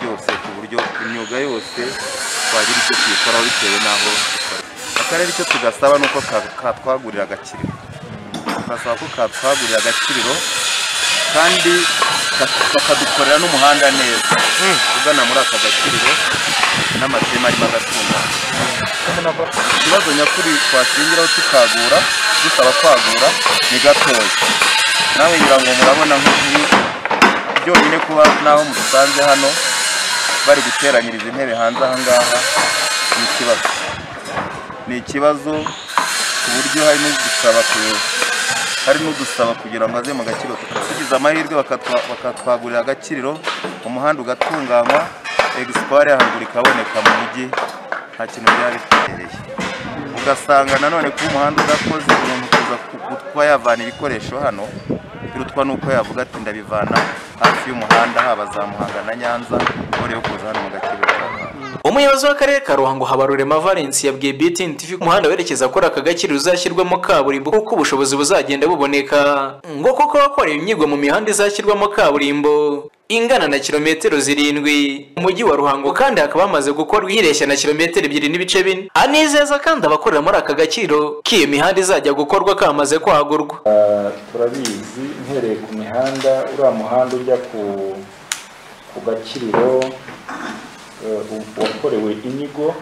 byose ku buryo imyuga yose twagira icyo tuyikoraho bitewe n'aho dukora akarere icyo tugasaba ni uko ka- katwagurira agakiriro tukasaba ko katwagurira agakiriro kandi ka- bakadukorera n'umuhanda neza ugana muri aka gakiriro n'amateme arimo agatungana ikibazo nyakuri twashingiraho tukagura dusaba kwagura ni gatoya nawe ngira ngo murabona nk'ibi byonyine kuba naho mudusanze hano bari guteranyiriza intebe hanze aha ngaha ni ikibazo ni ikibazo ku buryo hari n'udusaba ku- hari n'udusaba kugira ngo aze mu gakiriro tugize amahirwe bakatwa- bakatwagurira agakiriro umuhanda ugatunganywa egisipari yaharuguru ikaboneka mu mujyi nta kintu byaba bitereye ugasanga nanone kuba umuhanda udakoze umuntu kuza ku- kuba yavana ibikoresho hano birutwa n'uko yavuga ati ndabivana hafi y'umuhanda haba za muhanga na nyanza mbere yo kuza hano mu gakiriro umuyobozi w'akarere ka ruhango habarurema valence yabwiye btn tv ko umuhanda werekeza kuri aka gaciro uzashyirwamo kaburimbo kuko ubushobozi buzagenda buboneka ngo kuko abakora imyigwa mu mihanda izashyirwamo kaburimbo ingana na kilometero zirindwi mu mujyi wa ruhango kandi hakaba hamaze gukorwa ireshya na kilometero ebyiri n'ibice bine anizeza kandi abakorera muri aka gaciro ko iyo mihanda izajya gukorwa kamaze kwagurwa Ah, turabizi mpereye ku mihanda uriya muhanda ujya ku ku gakiriro eh, u- wakorewe inyigo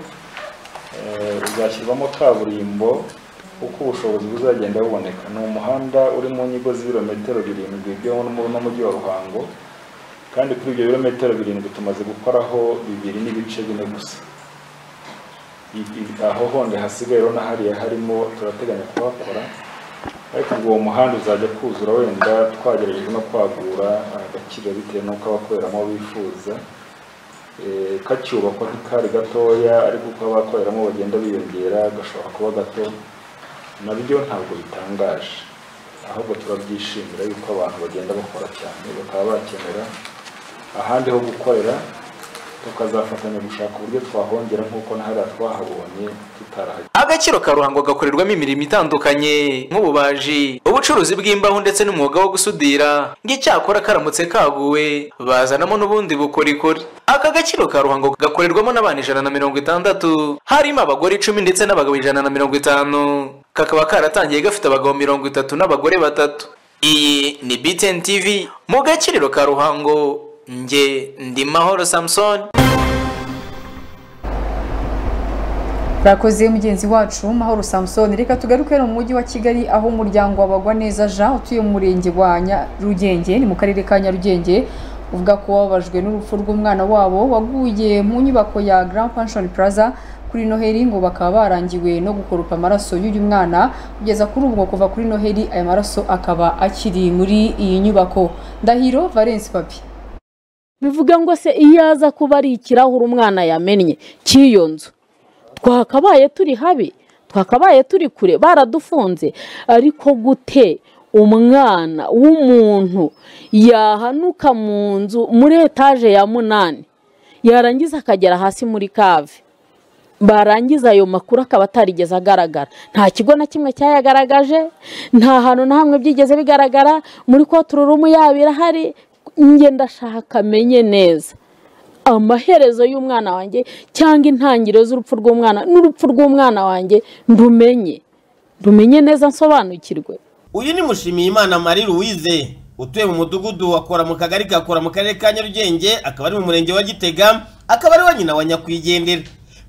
eh, uzashyirwamo kaburimbo uko ubushobozi buzagenda buboneka ni umuhanda uri mu nyigo z'ibirometero birindwi byo mu- n'umujyi wa ruhango kandi kuri ibyo birometero birindwi tumaze gukoraho bibiri n'ibice bine gusa I- i- aho honde hasigaye rero n'ahariya harimo turateganya kuhakora ariko ubwo uwo muhanda uzajya kuzura wenda twagerageje no kwagura agaciro bitewe n'uko abakoreramo bifuza Eh, kacyubakwa ntikari gatoya ariko uko abakoreramo bagenda biyongera gashobora kuba gato nabyo ntabwo bitangaje ahubwo turabyishimira yuko abantu bagenda bakora cyane bakaba bakenera ahandi ho gukorera tukazafatanya gushaka uburyo twahongera nk'uko na hariya twahabonye tutarahagera agaciro ka ruhango gakorerwamo imirimo itandukanye nk'ububaji ubucuruzi bw'imbaho ndetse n'umwuga wo gusudira ngo icyakora karamutse kaguwe bazanamo n'ubundi bukorikori aka gaciro ka ruhango gakorerwamo n'abantu ijana na mirongo itandatu harimo abagore icumi ndetse n'abagabo ijana na mirongo itanu kakaba karatangiye gafite abagabo mirongo itatu n'abagore batatu iyi ni btn tv mu gaciro ka ruhango nge ndi mahoro samusoni Bakoze mugenzi wacu Mahoro Samson reka tugaruke hano mu mujyi wa Kigali aho umuryango wabagwa neza Jean utuye mu murenge wa Nyarugenge ni mu karere ka Nyarugenge uvuga ko wababajwe n'urupfu rw'umwana wabo waguye mu nyubako ya Grand Pension Plaza kuri Noheli ngo bakaba barangiwe no gukoropa amaraso y'uyu mwana kugeza kuri ubu ngo kuva kuri Noheli aya maraso akaba akiri muri iyi nyubako Ndahiro Valence Papi bivuga ngo se iyo aza kuba ari ikirahure umwana yamennye cy'iyo nzu twakabaye turi habi twakabaye turi kure baradufunze ariko gute umwana w'umuntu yahanuka mu nzu muri etaje ya munani yarangiza akagera hasi muri kave barangiza ayo makuru akaba atarigeze agaragara nta kigo na kimwe cyayagaragaje nta hantu na hamwe byigeze bigaragara muri kotururumu yabo irahari njye ndashaka amenye neza amaherezo y'umwana wanjye cyangwa intangiriro z'urupfu rw'umwana n'urupfu rw'umwana wanjye ndumenye ndumenye neza nsobanukirwe uyu ni mushimiyimana marie louise utuye mu mudugudu wakora mu kagari kakora mu karere ka nyarugenge akaba ari mu murenge wa gitega akaba ari wa nyina wa nyakwigendera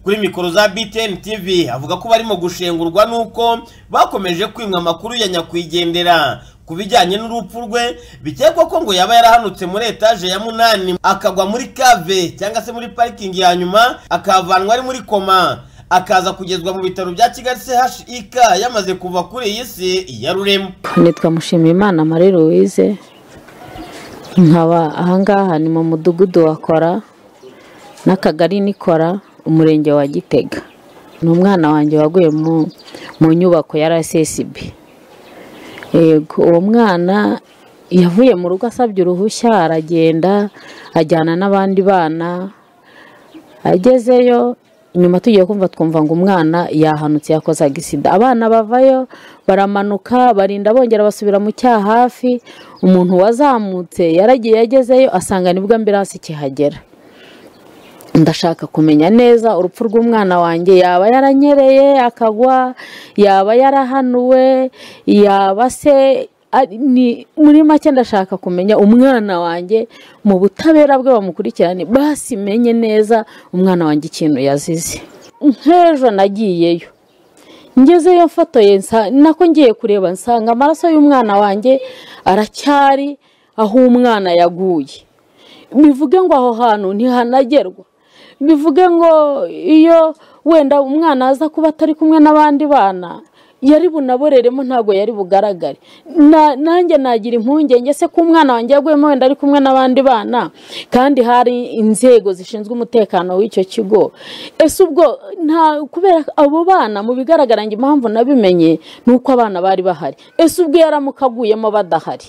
kuri mikoro za btn tv avuga ko barimo gushengurwa n'uko bakomeje kwimwa amakuru ya nyakwigendera ku bijyanye n'urupfu rwe bikekwa ko ngo yaba yarahanutse muri etaje ya munani akagwa muri kave cyangwa se muri parikingi ya nyuma akahavanwa ari muri koma akaza kugezwa mu bitaro bya kigali chik yamaze kuva kuri iyi si ya rurema nitwa mushimiyimana marie louise nkaba ahangaha ni mu mudugudu wa kora n'akagari nikora umurenge wa gitega ni umwana wanjye waguye mu nyubako ya rsb yego uwo mwana yavuye mu rugo asabye uruhushya aragenda ajyana n'abandi bana agezeyo nyuma tugiye kumva twumva ngo umwana yahanutse yakoze agisida abana bavayo baramanuka barinda bongera basubira mu cyaha hafi umuntu wazamutse yaragiye agezeyo asanga nibwo ambiranse ikihagera ndashaka kumenya neza urupfu rw'umwana wanjye yaba yaranyereye akagwa yaba yarahanuwe yaba se muri make ndashaka kumenya umwana wanjye mu butabera bwe bamukurikirane basi menye neza umwana wanjye ikintu yazize nk'ejo nagiyeyo ngezeyo mfotoye nako ngiye kureba nsanga amaraso y'umwana wanjye aracyari aho umwana yaguye bivuge ngo aho hantu ntihanagerwa bivuge ngo iyo wenda umwana aza kuba atari kumwe n'abandi bana yari bunaboreremo ntabwo yari bugaragare nanjye nagira impungenge se ko umwana wanjye yaguyemo wenda ari kumwe n'abandi bana kandi hari inzego zishinzwe umutekano w'icyo kigo ese ubwo nta kubera abo bana mu bigaragara ngo impamvu nabimenye ni uko abana bari bahari ese ubwo yaramuka aguyemo badahari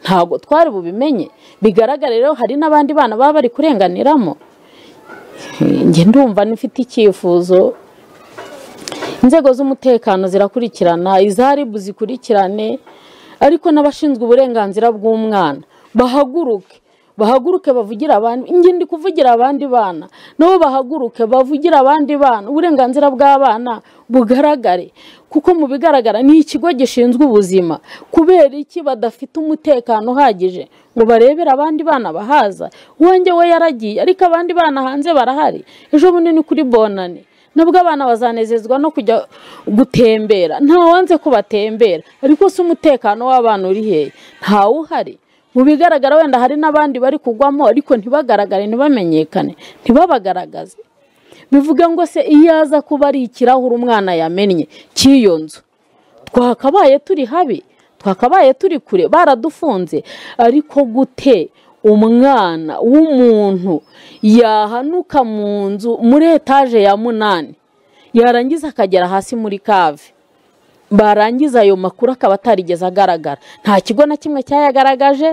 ntabwo twari bubimenye bigaragara rero hari n'abandi bana baba bari kurenganiramo njye ndumva nifite icyifuzo inzego z'umutekano zirakurikirana iza ribu zikurikirane ariko n'abashinzwe uburenganzira bw'umwana bahaguruke bahaguruke bavugira abandi ingindi kuvugira abandi bana nabo bahaguruke bavugira abandi bana uburenganzira bw'abana bugaragare kuko mu bigaragara ni ikigo gishinzwe ubuzima kubera iki badafite umutekano uhagije ngo barebere abandi bana bahaza uwanjye we yaragiye ariko abandi bana hanze barahari ejo bunini kuri bonane nubwo abana bazanezezwa no kujya gutembera ntawanze ko batembera ariko si umutekano w'abana uri hehe ntawuhari mu bigaragara wenda hari n'abandi bari kugwamo ariko ntibagaragare ntibamenyekane ntibabagaragaze bivuga ngo se iyo aza kuba ari ikirahure umwana yamennye cy'iyo nzu twakabaye turi habi twakabaye turi kure baradufunze ariko gute umwana w'umuntu yahanuka mu nzu muri etaje ya munani yarangiza akagera hasi muri kave barangiza ayo makuru akaba atarigeze agaragara nta kigo na kimwe cyayagaragaje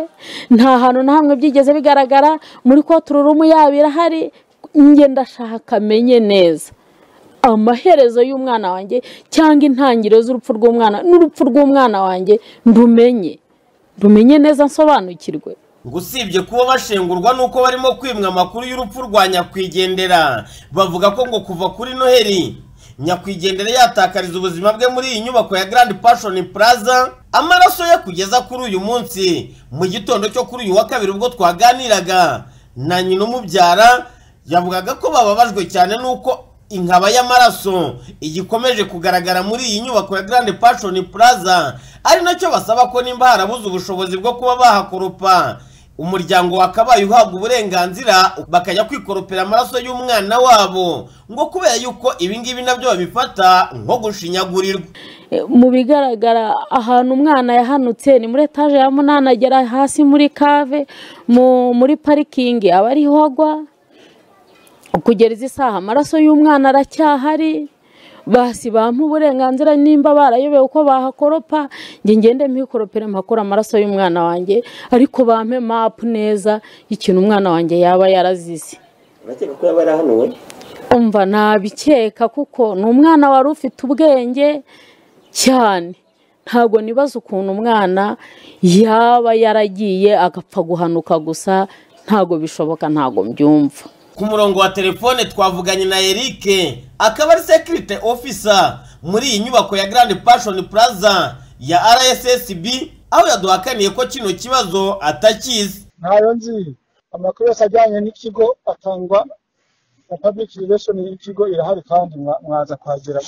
nta hantu na hamwe byigeze bigaragara muri kotururumu yaba irahari njye ndashaka amenye neza amaherezo y'umwana wanjye cyangwa intangiriro z'urupfu rw'umwana n'urupfu rw'umwana wanjye ndumenye ndumenye neza nsobanukirwe ngo usibye kuba bashengurwa nuko barimo kwimwa amakuru y'urupfu rwa nyakwigendera bavuga ko ngo kuva kuri noheli nyakwigendera yatakariza ubuzima bwe muri iyi nyubako ya Grand Passion Plaza amaraso ye kugeza kuri uyu munsi mu gitondo cyo kuri uyu wa kabiri ubwo twaganiraga na nyina umubyara yavugaga ko bababajwe cyane nuko inkaba y'amaraso igikomeje kugaragara muri iyi nyubako ya Grand Passion Plaza ari nacyo basaba ko nimba harabuze ubushobozi bwo kuba bahakoropa umuryango wakabaye uhabwa uburenganzira bakajya kwikoropera amaraso y'umwana wabo ngo kubera yuko ibingibi nabyo babifata nko gushinyagurirwa mu bigaragara ahantu umwana yahanutse ni muri etaje ya munani agera hasi muri kave muri parikingi aba ariho agwa kugera izi saha amaraso y'umwana aracyahari basi bampa uburenganzira nimba barayobewe uko bahakoropa njye ngende mpikoropere mpakore amaraso y'umwana wanjye ariko bampe mapu neza ikintu umwana wanjye yaba yarazize urakeka ko yaba yarahanuwe umva nabikeka kuko ni umwana wari ufite ubwenge cyane ntabwo nibaza ukuntu umwana yaba yaragiye agapfa guhanuka gusa ntabwo bishoboka ntabwo mbyumva ku murongo wa telefone twavuganye na Eric akaba ari security officer muri iyi nyubako ya Grand Passion Plaza ya RSSB aho yaduhakaniye ko kino kibazo atakizi ntayo nzi amakuru yose ajyanye n'ikigo atangwa na public relation y'ikigo irahari kandi mwaza kuhagera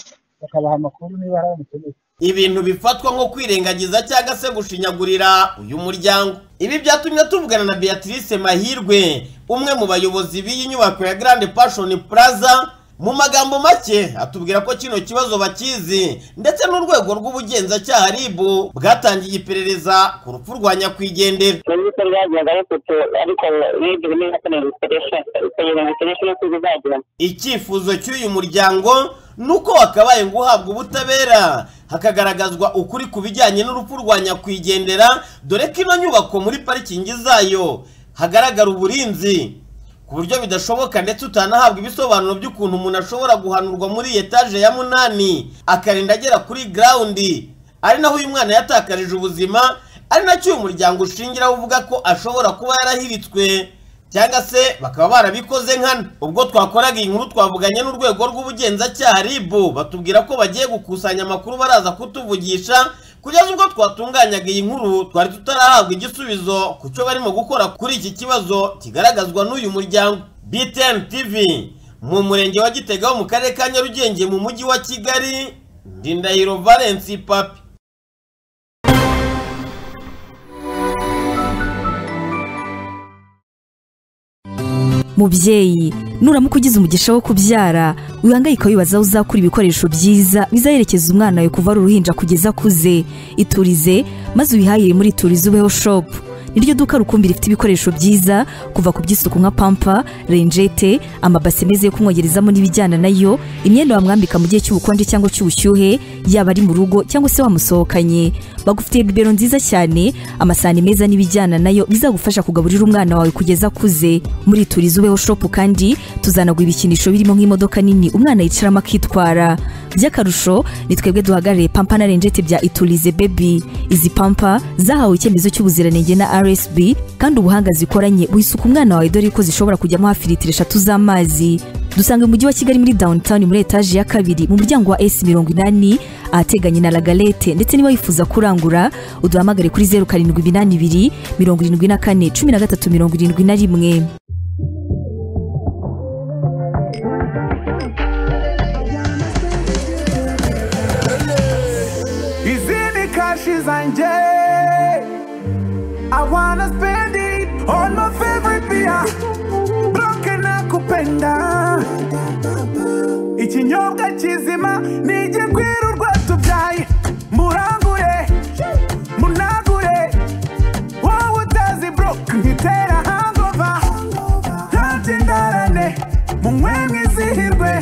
bakabaha amakuru niba hari umukeneye ibintu bifatwa nko kwirengagiza cyangwa se gushinyagurira uyu muryango ibi byatumye tuvugana na beatrice mahirwe umwe mu bayobozi b'iyi nyubako ya Grand Passion Plaza mu magambo make atubwira ko kino kibazo bakizi ndetse n'urwego rw'ubugenzacyaha rib bwatangiye iperereza ku rupfu rwa nyakwigendera serivisi ryagendaga rifite ariko rib ni yakorewe ibikoresho ikagira ngo ikoreshe yo kuzagira icyifuzo cy'uyu muryango ni uko wakabaye ngo uhabwe ubutabera hakagaragazwa ukuri ku bijyanye n'urupfu rwa nyakwigendera dore ko ino nyubako muri parikingi zayo hagaragara uburinzi ku buryo bidashoboka ndetse utanahabwa ibisobanuro by'ukuntu umuntu ashobora guhanurwa muri etaje ya munani akarinda agera kuri garawundi ari naho uyu mwana yatakarije ubuzima ari nacyo uyu muryango ushingiraho uvuga ko ashobora kuba yarahiritswe cyangwa se bakaba barabikoze nkana ubwo twakoraga iyi nkuru twavuganye n'urwego rw'ubugenzacyaha rib batubwira ko bagiye gukusanya amakuru baraza kutuvugisha kugeza ubwo twatunganyaga iyi nkuru twari tutarahabwa igisubizo ku cyo barimo gukora kuri iki kibazo kigaragazwa n'uyu muryango btn tv mu murenge wa gitega wo mu karere ka nyarugenge mu mujyi wa kigali ndindahiro valence papi mubyeyi nuramuka ugize umugisha wo kubyara wihangayika wibaza aho uzakura ibikoresho byiza bizaherekeza umwana wawe kuva ari uruhinja kugeza akuze iturize maze ubihahire muri iturize ubeho shopu niryo duka rukumbi rifite ibikoresho byiza kuva ku by'isuku nka pampa renjete amabase meza yo kumwogerezamo n'ibijyana nayo imyenda wamwambika mu gihe cy'ubukonje cyangwa cy'ubushyuhe yaba ari mu rugo cyangwa se wamusohokanye bagufitiye bibero nziza cyane amasahani meza n'ibijyana nayo bizagufasha kugaburira umwana wawe kugeza akuze muri turizi ubeho shopu kandi tuzanagura ibikinisho birimo nk'imodoka nini umwana yicaramo akitwara by'akarusho ni twebwe duhagarariye pampa na renjete bya iturize bebi izi pampa zahawe icyemezo cy'ubuziranenge na rsb kandi ubuhanga zikoranye buhisuka umwana wawe dore ko zishobora kujyamo hafi litiro eshatu z'amazi dusanga umujyi wa kigali muri downtown muri etaje ya kabiri mu muryango wa s mirongo inani ahateganye na lagalete ndetse niba wifuza kurangura uduhamagare kuri zeru karindwi inani ibiri mirongo irindwi na kane cumi na gatatu mirongo irindwi na rimwe Izi ni kashi zanjye I wanna spend it on my favorite beer Bloke nakupenda Ikinyobwa kizima nije kwirirwa tubyaye Murangure, munagure Wowe utazi broke nkitera hangover Ntacyo ndarane, munywe mwizihirwe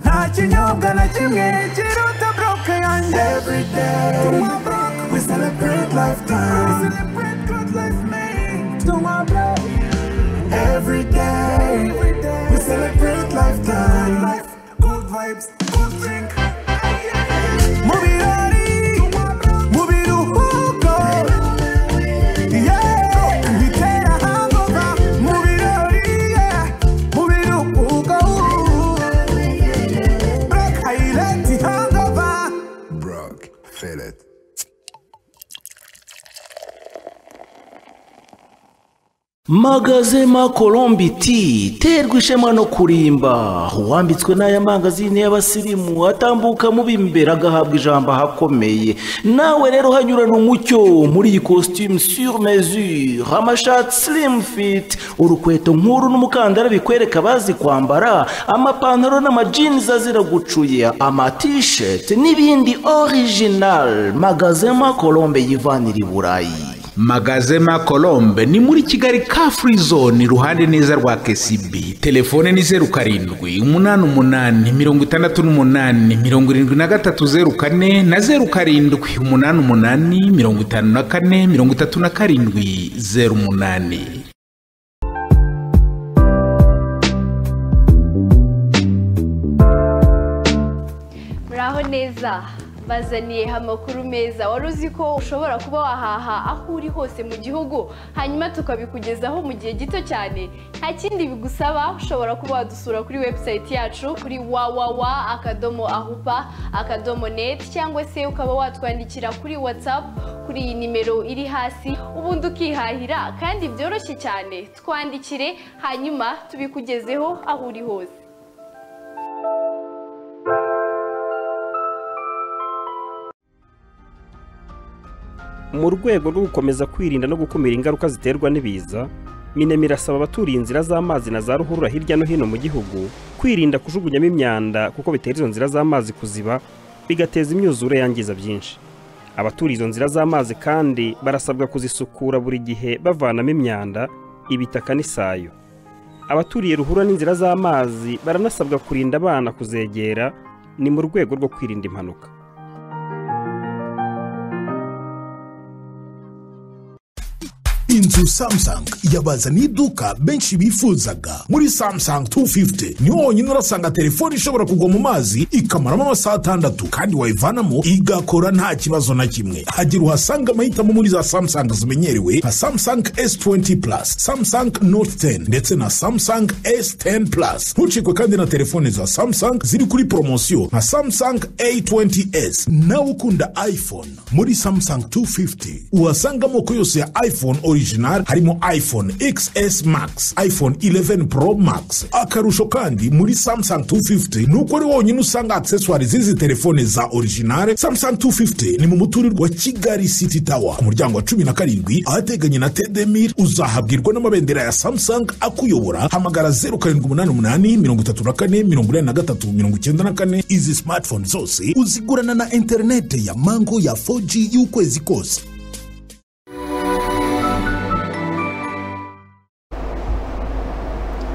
Nta kinyobwa na kimwe kiruta broke yanjye Every day, tunywa broke, we celebrate lifetime We celebrate to my blood. Every day, every day, we celebrate lifetime. Life, good vibes, good drink. Mubirori, mubiruhuko. Yeah, bitera hangover. Mubirori, yeah, mubiruhuko. Broke highlight hangover. Broke, feel it. magazema colombe ti terwa ishema no kurimba uwambitswe n'aya mangazini y'abasirimu atambuka mu b'imbere agahabwa ijambo ahakomeye nawe rero hanyurana umucyo muri iyi costume sur mesure amashati slim fit urukweto nk'uru n'umukandara bikwereka abazi kwambara amapantaro n'amajinizi azira gucuya amatisheti n'ibindi original magazema colombe yivanira i burayi magazema colombe ni muri kigali ka free zone iruhande neza rwa kcb telefone ni zeru karindwi umunani umunani mirongo itandatu n'umunani mirongo irindwi na gatatu zeru kane na zeru karindwi umunani umunani mirongo itanu na kane mirongo itatu na karindwi zeru umunani muraho neza bazaniye amakuru meza wari uzi ko ushobora kuba wahaha aho uri hose mu gihugu hanyuma tukabikugezaho mu gihe gito cyane nta kindi bigusaba ushobora kuba wadusura kuri webusayiti yacu kuri wawawa akadomo ahupa akadomo neti cyangwa se ukaba watwandikira kuri watsapu kuri iyi nimero iri hasi ubundi ukihahira kandi byoroshye cyane twandikire hanyuma tubikugezeho aho uri hose mu rwego rwo gukomeza kwirinda no gukumira ingaruka ziterwa n'ibiza minema irasaba abaturiye inzira z'amazi na za ruhurura hirya no hino mu gihugu kwirinda kujugunyamo imyanda kuko bitera izo nzira z'amazi kuziba bigateza imyuzure yangiza byinshi abaturiye izo nzira z'amazi kandi barasabwa kuzisukura buri gihe bavanamo imyanda ibitaka n'isayo abaturiye ruhura n'inzira z'amazi baranasabwa kurinda abana kuzegera ni mu rwego rwo kwirinda impanuka inzu samsung yabazaniye iduka benshi bifuzaga muri samsung 250 niho honyine urasanga telefone ishobora kugwa mu mazi ikamaramo amasaha atandatu kandi wayivanamo igakora nta kibazo na kimwe hagira uhasanga amahitamo muri za samsung zimenyerewe nka samsung s20 plus samsung note 10 ndetse na samsung s10 plus ntucikwe kandi na telefone za samsung ziri kuri poromosiyo nka samsung a20s nawe ukunda iphone muri samsung 250 uhasanga amoko yose ya iphone original harimo iphone xs max iphone 11 pro max akarusho kandi muri samsung 250 ni uko ari wonyine usanga accessoire z'izi telefone za original samsung 250 ni mu muturirwa wa kigali city tower ku muryango wa 17 ahateganye na tedemir uzahabwirwa n'amabendera ya samsung akuyobora hamagara 0788348394 izi smartphone zose uzigurana na interinete ya mango ya 4g y'ukwezi kose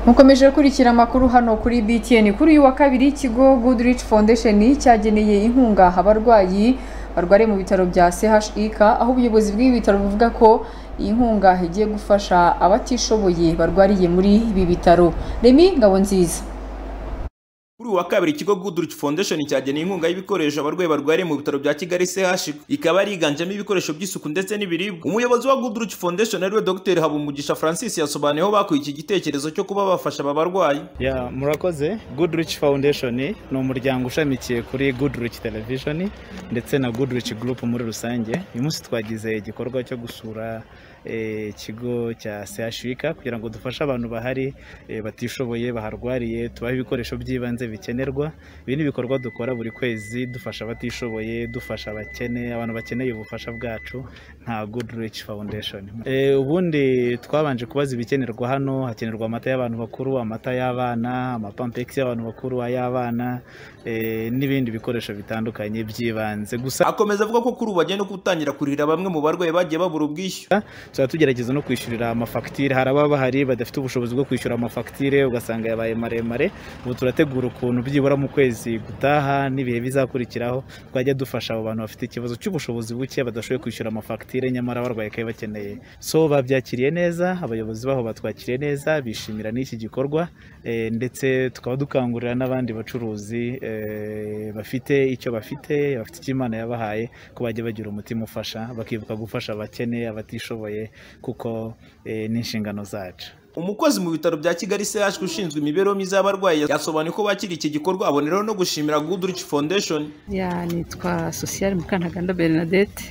mukomeje gukurikira amakuru hano kuri btn kuri uyu wa kabiri ikigo goodrich foundation cyageneye inkunga abarwayi barwariye mu bitaro bya chik aho ubuyobozi bw'ibi bitaro buvuga ko iyi nkunga igiye gufasha abatishoboye barwariye muri ibi bitaro remi ngabo nziza kuri uyu wa kabiri ikigo goodrich foundation cyageneye inkunga y'ibikoresho abarwayi barwariye mu bitaro bya kigali chik ikaba yiganjemo ibikoresho by'isuku ndetse n'ibiribwa umuyobozi wa goodrich foundation ariwe dr habumugisha francis yasobanuye aho bakuye iki gitekerezo cyo kuba bafasha aba barwayi ya murakoze goodrich foundation ni umuryango ushamikiye kuri goodrich television ndetse na goodrich group muri rusange uyu munsi twagize igikorwa cyo gusura ikigo cya sehashika kugira ngo dufashe abantu bahari batishoboye baharwariye tubahe ibikoresho by'ibanze bikenerwa ibi ni ibikorwa dukora buri kwezi dufasha abatishoboye dufasha abakene abantu bakeneye ubufasha bwacu nka goodrich foundation ubundi twabanje kubaza ibikenerwa hano hakenerwa amata y'abantu bakuru amata y'abana amapampegisi y'abantu bakuru ay'abana n'ibindi bikoresho bitandukanye by'ibanze gusa akomeza avuga ko kuri ubu bagenda gutangira kurira bamwe mu barwayi bagiye babura ubwishyu tuba tugerageza no kwishyurira amafagitire hari ababa bahari badafite ubushobozi bwo kwishyura amafagitire ugasanga yabaye maremare ubu turategura ukuntu byibura mu kwezi gutaha n'ibihe bizakurikiraho twajya dufasha abo bantu bafite ikibazo cy'ubushobozi buke badashoboye kwishyura amafagitire nyamara barwaye kayo bakeneye so babyakiriye neza abayobozi baho batwakiriye neza bishimira n'iki gikorwa ndetse tukaba dukangurira n'abandi bacuruzi bafite icyo bafite bafite icyo imana yabahaye ko bajya bagira umutima ufasha bakibuka gufasha abakene abatishoboye kuko ni inshingano zacu umukozi mu bitaro bya kigali chk ushinzwe imibereho myiza y'abarwayi yasobanuye ko bakiri iki gikorwa aboneraho no gushimira goodrich foundation nitwa sosiyali mukantaganda bernadette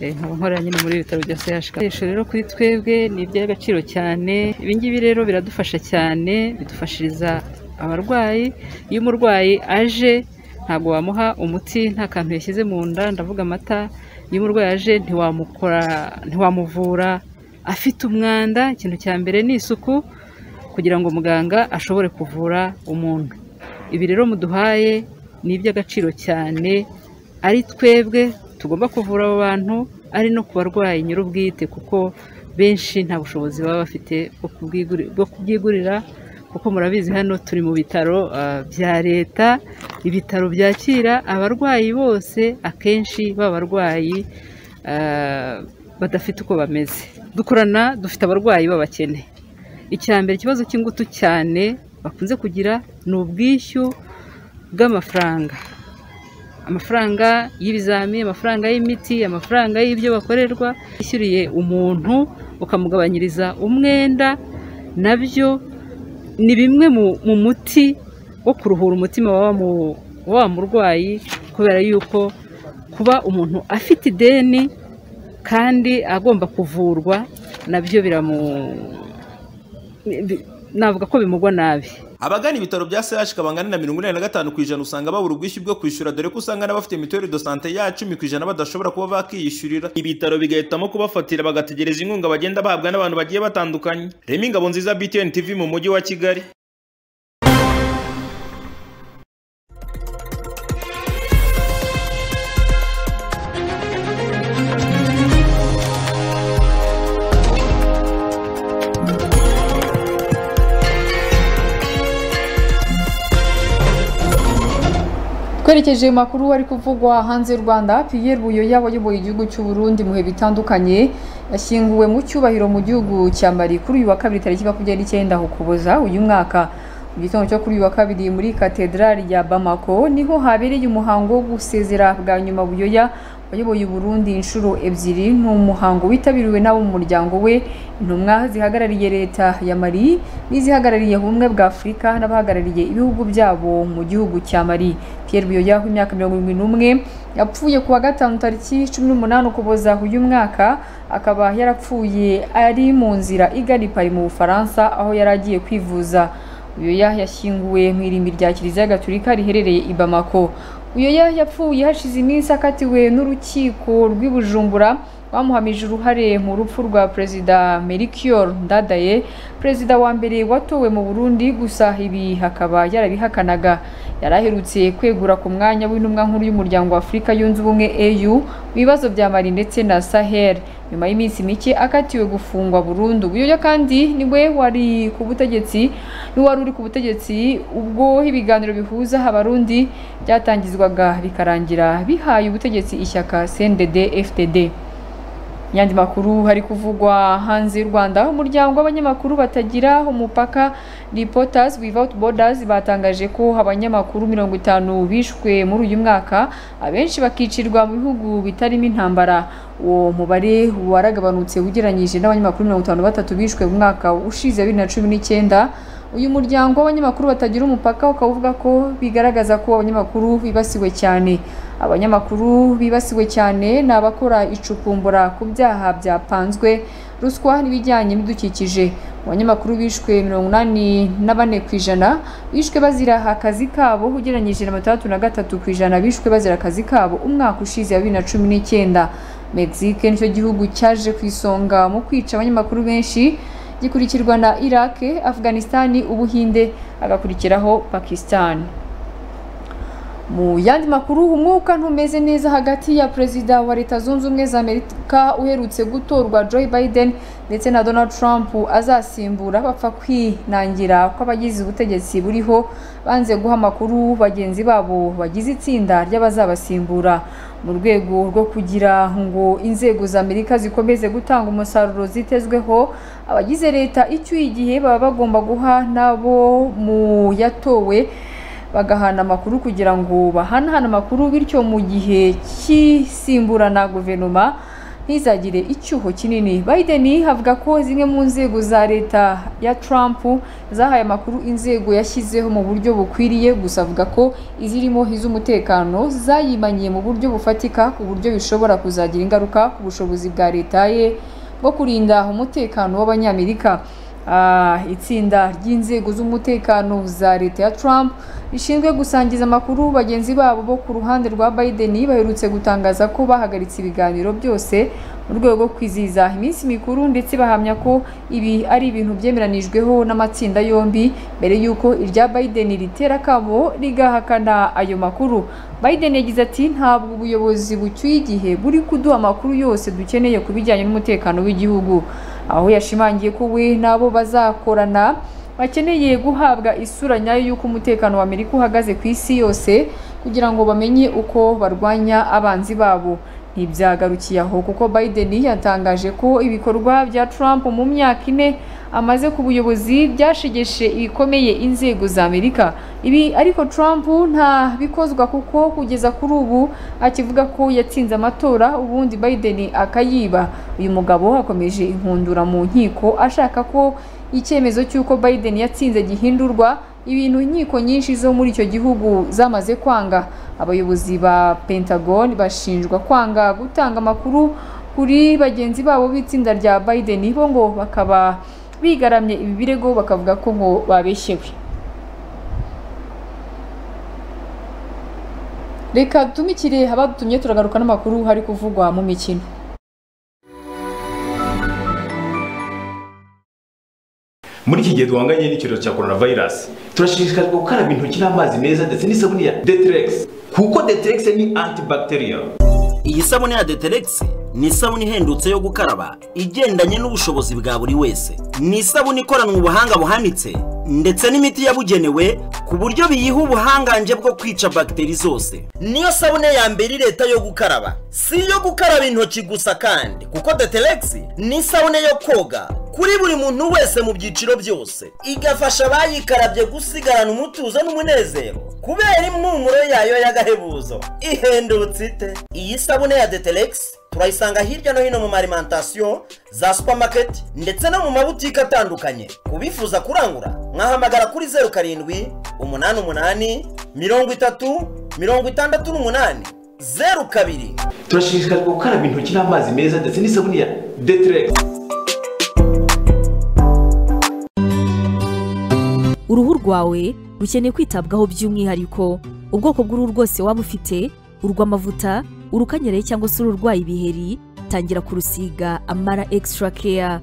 nkaba nkorera nyine muri bitaro bya chk ibikoresho rero kuri twebwe ni iby'agaciro cyane ibingibi rero biradufasha cyane bidufashiriza abarwayi iyo umurwayi aje ntabwo wamuha umuti nta kantu yashyize mu nda ndavuga amata iyo umurwayi aje ntiwamuvura afite umwanda ikintu cya mbere ni isuku kugira ngo muganga ashobore kuvura umuntu ibi rero muduhaye ni iby'agaciro cyane ari twebwe tugomba kuvura abo bantu ari no ku barwayi nyir'ubwite kuko benshi nta bushobozi baba bafite bwo kubyigurira kuko murabizi hano turi mu bitaro bya leta ibitaro byakira abarwayi bose akenshi b'abarwayi badafite uko bameze dukorana dufite abarwayi b'abakene icya mbere ikibazo cy'ingutu cyane bakunze kugira ni ubwishyu bw'amafaranga amafaranga y'ibizami amafaranga y'imiti amafaranga y'ibyo bakorerwa yishyuriye umuntu ukamugabanyiriza umwenda nabyo ni bimwe mu muti wo kuruhura umutima wa murwayi kubera yuko kuba umuntu afite ideni kandi agomba kuvurwa nabyo navuga ko bimugwa nabi abagana ibitaro bya CHK bangana na mirongo inani na gatanu ku ijana usanga babura ubwishyu bwo kwishyura dore ko usanga n'abafite mituweli de sante ya cumi ku ijana badashobora kuba bakiyishyurira ibitaro bigahitamo kubafatira bagategereza inkunga bagenda bahabwa n'abantu bagiye batandukanye Remy Ngabonziza BTN TV mu mujyi wa Kigali twerekeje mu makuru ari kuvugwa hanze y'u rwanda Pierre Buyoya wayoboye igihugu cy'u Burundi mu bihe bitandukanye yashyinguwe mu cyubahiro mu gihugu cya Mali kuri uyu wa kabiri tariki makumyabiri n'icyenda Ukuboza uyu mwaka mu gitondo cyo kuri uyu wa kabiri muri katedrali ya Bamako niho habereye umuhango wo gusezera bwa nyuma Buyoya wayoboye Burundi inshuro ebyiri ni umuhango witabiriwe n'abo mu muryango we intumwa zihagarariye leta ya Mali n'izihagarariye ubumwe bwa Afurika n'abahagarariye ibihugu byabo mu gihugu cya Mali Pierre Buyoya w'imyaka mirongo irindwi n'umwe yapfuye kuwa gatanu tariki cumi n'umunani ukuboza uyu mwaka akaba yarapfuye ari mu nzira igana i Paris mu Bufaransa aho yari agiye kwivuza Buyoya yashyinguwe mu irimbi rya Kiliziya Gatolika riherereye i Bamako Uyoya yapfuye hashize iminsi akatiwe n'urukiko rw'i Bujumbura bamuhamije uruhare mu rupfu rwa Perezida Melchior Ndadaye perezida wa mbere watowe mu Burundi gusa ibi hakaba yarabihakanaga yari aherutse kwegura ku mwanya w'intumwa nkuru y'umuryango wa Afurika yunze ubumwe AU mu bibazo bya Mali ndetse na Sahel nyuma y'iminsi mike akatiwe gufungwa burundu ubuyoya kandi niwe wari ku butegetsi niwe wari uri ku butegetsi ubwo ibiganiro bihuza abarundi byatangizwaga bikarangira bihaye ubutegetsi ishyaka CNDD FDD Yandi makuru hari kuvugwa hanze y'u Rwanda umuryango w'abanyamakuru batagira umupaka Reporters Without Borders batangaje ko abanyamakuru 50 bishwe muri uyu mwaka abenshi bakicirwa mu bihugu bitarimo intambara uwo mubare waragabanutse ugereranyije n'abanyamakuru 53 bishwe mu mwaka ushize 2019 uyu muryango w'abanyamakuru batagira umupaka ukavuga ko bigaragaza ko abanyamakuru bibasiwe cyane abanyamakuru bibasiwe cyane ni abakora icukumbura ku byaha byapanzwe ruswa n'ibijyanye n'ibidukikije abanyamakuru bishwe mirongo inani na bane ku ijana bishwe bazira akazi kabo ugereranyije na batandatu na gatatu ku ijana bishwe bazira akazi kabo umwaka ushize bibiri na cumi n'icyenda mexique nicyo gihugu cyaje ku isonga mu kwica abanyamakuru benshi gikurikirwa na Iraq, Afghanistan, Ubuhinde agakurikiraho Pakistan. Mu yandi makuru umwuka ntumeze neza hagati ya perezida wa Leta Zunze Ubumwe za Amerika uherutse gutorwa Joe Biden ndetse na Donald Trump azasimbura bapfa kwinangira kw'abagize ubutegetsi buriho banze guha amakuru bagenzi babo bagize itsinda ry'abazabasimbura mu rwego rwo kugira ngo inzego za Amerika zikomeze gutanga umusaruro zitezweho abagize leta icyuye igihe baba bagomba guha nabo mu yatowe bagahana amakuru kugira ngo bahanahane amakuru bityo mu gihe cy'isimburana guverinoma ntizagire icyuho kinini Biden havuga ko zimwe mu nzego za leta ya Trump zahaye amakuru inzego yashyizeho mu buryo bukwiriye gusa avuga ko izirimo iz'umutekano zayimanye mu buryo bufatika ku buryo bishobora kuzagira ingaruka ku bushobozi bwa leta ye bwo kurinda umutekano w'abanyamerika itsinda ry'inzego z'umutekano za leta ya Trump rishinzwe gusangiza amakuru bagenzi babo bo ku ruhande rwa Biden baherutse gutangaza ko bahagaritse ibiganiro byose mu rwego rwo kwizihiza iminsi mikuru ndetse bahamya ko ibi ari ibintu byemeranijweho n'amatsinda yombi mbere y'uko irya Biden ritera akabo rigahakana ayo makuru Biden yagize ati ntabwo ubuyobozi bucyuye igihe buri kuduha amakuru yose dukeneye ku bijyanye n'umutekano w'igihugu aho yashimangiye ko we n'abo bazakorana bakeneye guhabwa isura nyayo y'uko umutekano wa Amerika uhagaze ku isi yose kugira ngo bamenye uko barwanya abanzi babo ntibyagarukiye aho kuko Biden yatangaje ko ibikorwa bya Trump mu myaka ine amaze ku buyobozi byashegeshe ibikomeye inzego za Amerika ibi ariko Trump nta bikozwa kuko kugeza kuri ubu akivuga ko yatsinze amatora ubundi Biden akayiba uyu mugabo akomeje inkundura mu nkiko ashaka ko icyemezo cy'uko Biden yatsinze gihindurwa ibintu inkiko nyinshi zo muri icyo gihugu zamaze kwanga abayobozi ba Pentagon bashinjwa kwanga gutanga amakuru kuri bagenzi babo b'itsinda rya Biden bo ngo bakaba bigaramye ibi birego bakavuga ko ngo babeshyewe reka dutumikire abadutumye turagaruka n'amakuru hari kuvugwa mu mikino muri iki gihe duhanganye n'icyorezo cya coronavirus turashishikarizwa gukaraba intoki n'amazi meza ndetse n'isabune ya deterex kuko deterex ni antibacterial iyi sabune ya deterex ni isabune ihendutse yo gukaraba igendanye n'ubushobozi bwa buri wese ni isabune ikoranwe ubuhanga buhanitse ndetse n'imiti yabugenewe ku buryo biyiha ubuhangange bwo kwica bagiteri zose niyo sabune ya mbere leta yo gukaraba si iyo gukaraba intoki gusa kandi kuko deterex ni isabune yo koga kuri buri muntu wese mu byiciro byose igafasha abayikarabye gusigarana umutuzo n'umunezero kubera impumuro yayo y'agahebuzo ihendutse ite iyi sabune ya deterex turayisanga hirya no hino mu marimantasiyo za supamaketi ndetse no mu mabutike atandukanye ku bifuza kurangura mwahamagara kuri zeru karindwi umunani umunani mirongo itatu mirongo itandatu n'umunani zeru kabiri turashishikarizwa gukaraba intoki n'amazi meza ndetse n'isabune ya deterex uruhu rwawe rukeneye kwitabwaho by'umwihariko ubwoko bw'uruhu rwose waba ufite urw'amavuta urukanyereye cyangwa se ururwaye ibiheri tangira kurusiga amara extra care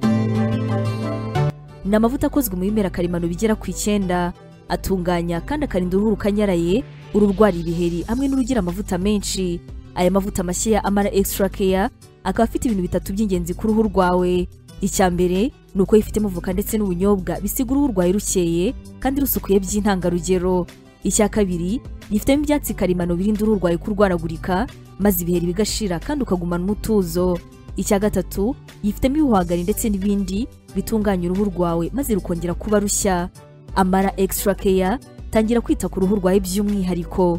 ni amavuta akozwe mu bimera karemano bigera ku icyenda atunganya kandi akarinda uruhu rukanyaraye ururwara ibiheri hamwe n'urugira amavuta menshi aya mavuta mashya ya amara extra care akaba afite ibintu bitatu by'ingenzi ku ruhu rwawe icya mbere ni uko yifitemo voka ndetse n'ubunyobwa bisiga uruhu rwawe rukeye kandi rusukuye by'intangarugero icya kabiri yifitemo ibyatsi karemano birinda uruhu rwawe kurwaragurika maze ibiheri bigashira kandi ukagumana umutuzo icya gatatu yifitemo ibihwagari ndetse n'ibindi bitunganya uruhu rwawe maze rukongera kuba rushya amara extra care tangira kwita ku ruhu rwawe by'umwihariko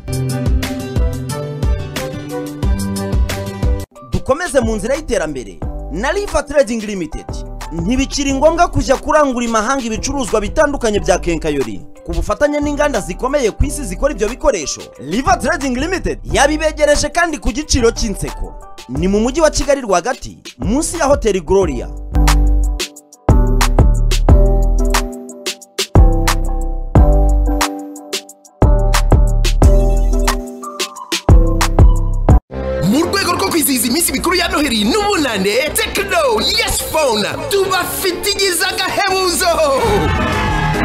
dukomeze mu nzira y'iterambere na riva trading limited ntibikiri ngombwa kujya kurangura imahanga ibicuruzwa bitandukanye bya kenkayori ku bufatanye n'inganda zikomeye ku isi zikora ibyo bikoresho riva trading limited yabibegereje kandi ku giciro cy'inseko ni mu mujyi wa kigali rwagati munsi ya hoteli gloria mu rwego rwo kwizihiza iminsi mikuru ya noheli n'ubunane tekino yesi fone tubafitigiza agahebuzo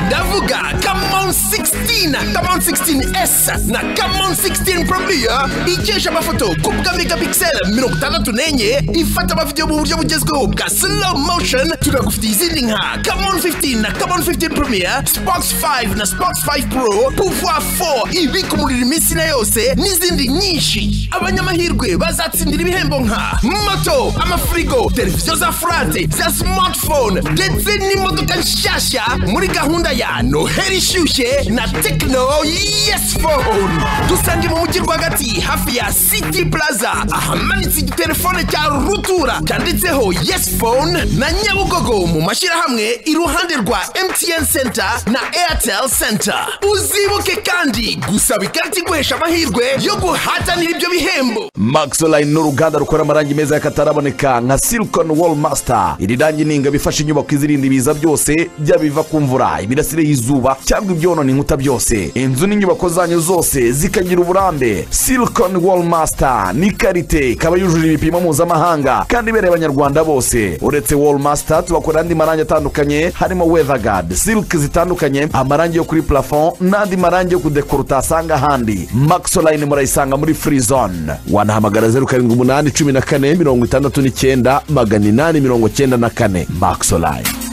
ndavuga kamon 16 kamon 16s na kamon 16 probiya ikesha amafoto ku bwa megapixel mirongo itandatu n'enye ifata amavidewo mu buryo bugezweho bwa slow motion tunagufitiye izindi nka kamon 15 na kamon 15 promiya spox 5 na spox 5 pro pouvoir 4 ibika umuriro iminsi na yose n'izindi nyinshi abanyamahirwe bazatsindira ibihembo nka moto amafirigo televiziyo za furate za smartphone ndetse n'imodoka nshyashya muri gahunda ya noheli ishyushye na tekino yesi fone dusange mu mujyi rwagati hafi ya city plaza ahamanitse igitelefone cya rutura cyanditseho yesi fone na nyabugogo mu mashyirahamwe iruhande rwa mtn center na airtel center uzibuke kandi gusaba ikarita iguhesha amahirwe yo guhatanira ibyo bihembo maxoline ni uruganda rukora amarangi meza y'akataraboneka nka silicon wall master iri rangi ni ingabo ifasha inyubako izirinda ibiza byose byaba ibiva ku mvura imirasire y'izuba cyangwa ibyonona inkuta byose inzu n'inyubako zanyu zose zikagira uburambe silicon wall master ni karite ikaba yujuje ibipimo mpuzamahanga kandi ibereye abanyarwanda bose uretse wall master tubakora andi marangi atandukanye harimo weatherguard silk zitandukanye amarangi yo kuri plafond n'andi marangi yo kudekora utasanga ahandi maxoline murayisanga muri free zone wanahamagara zeru karindwi umunani cumi na kane mirongo itandatu n'icyenda magana inani mirongo cyenda na kane maxoline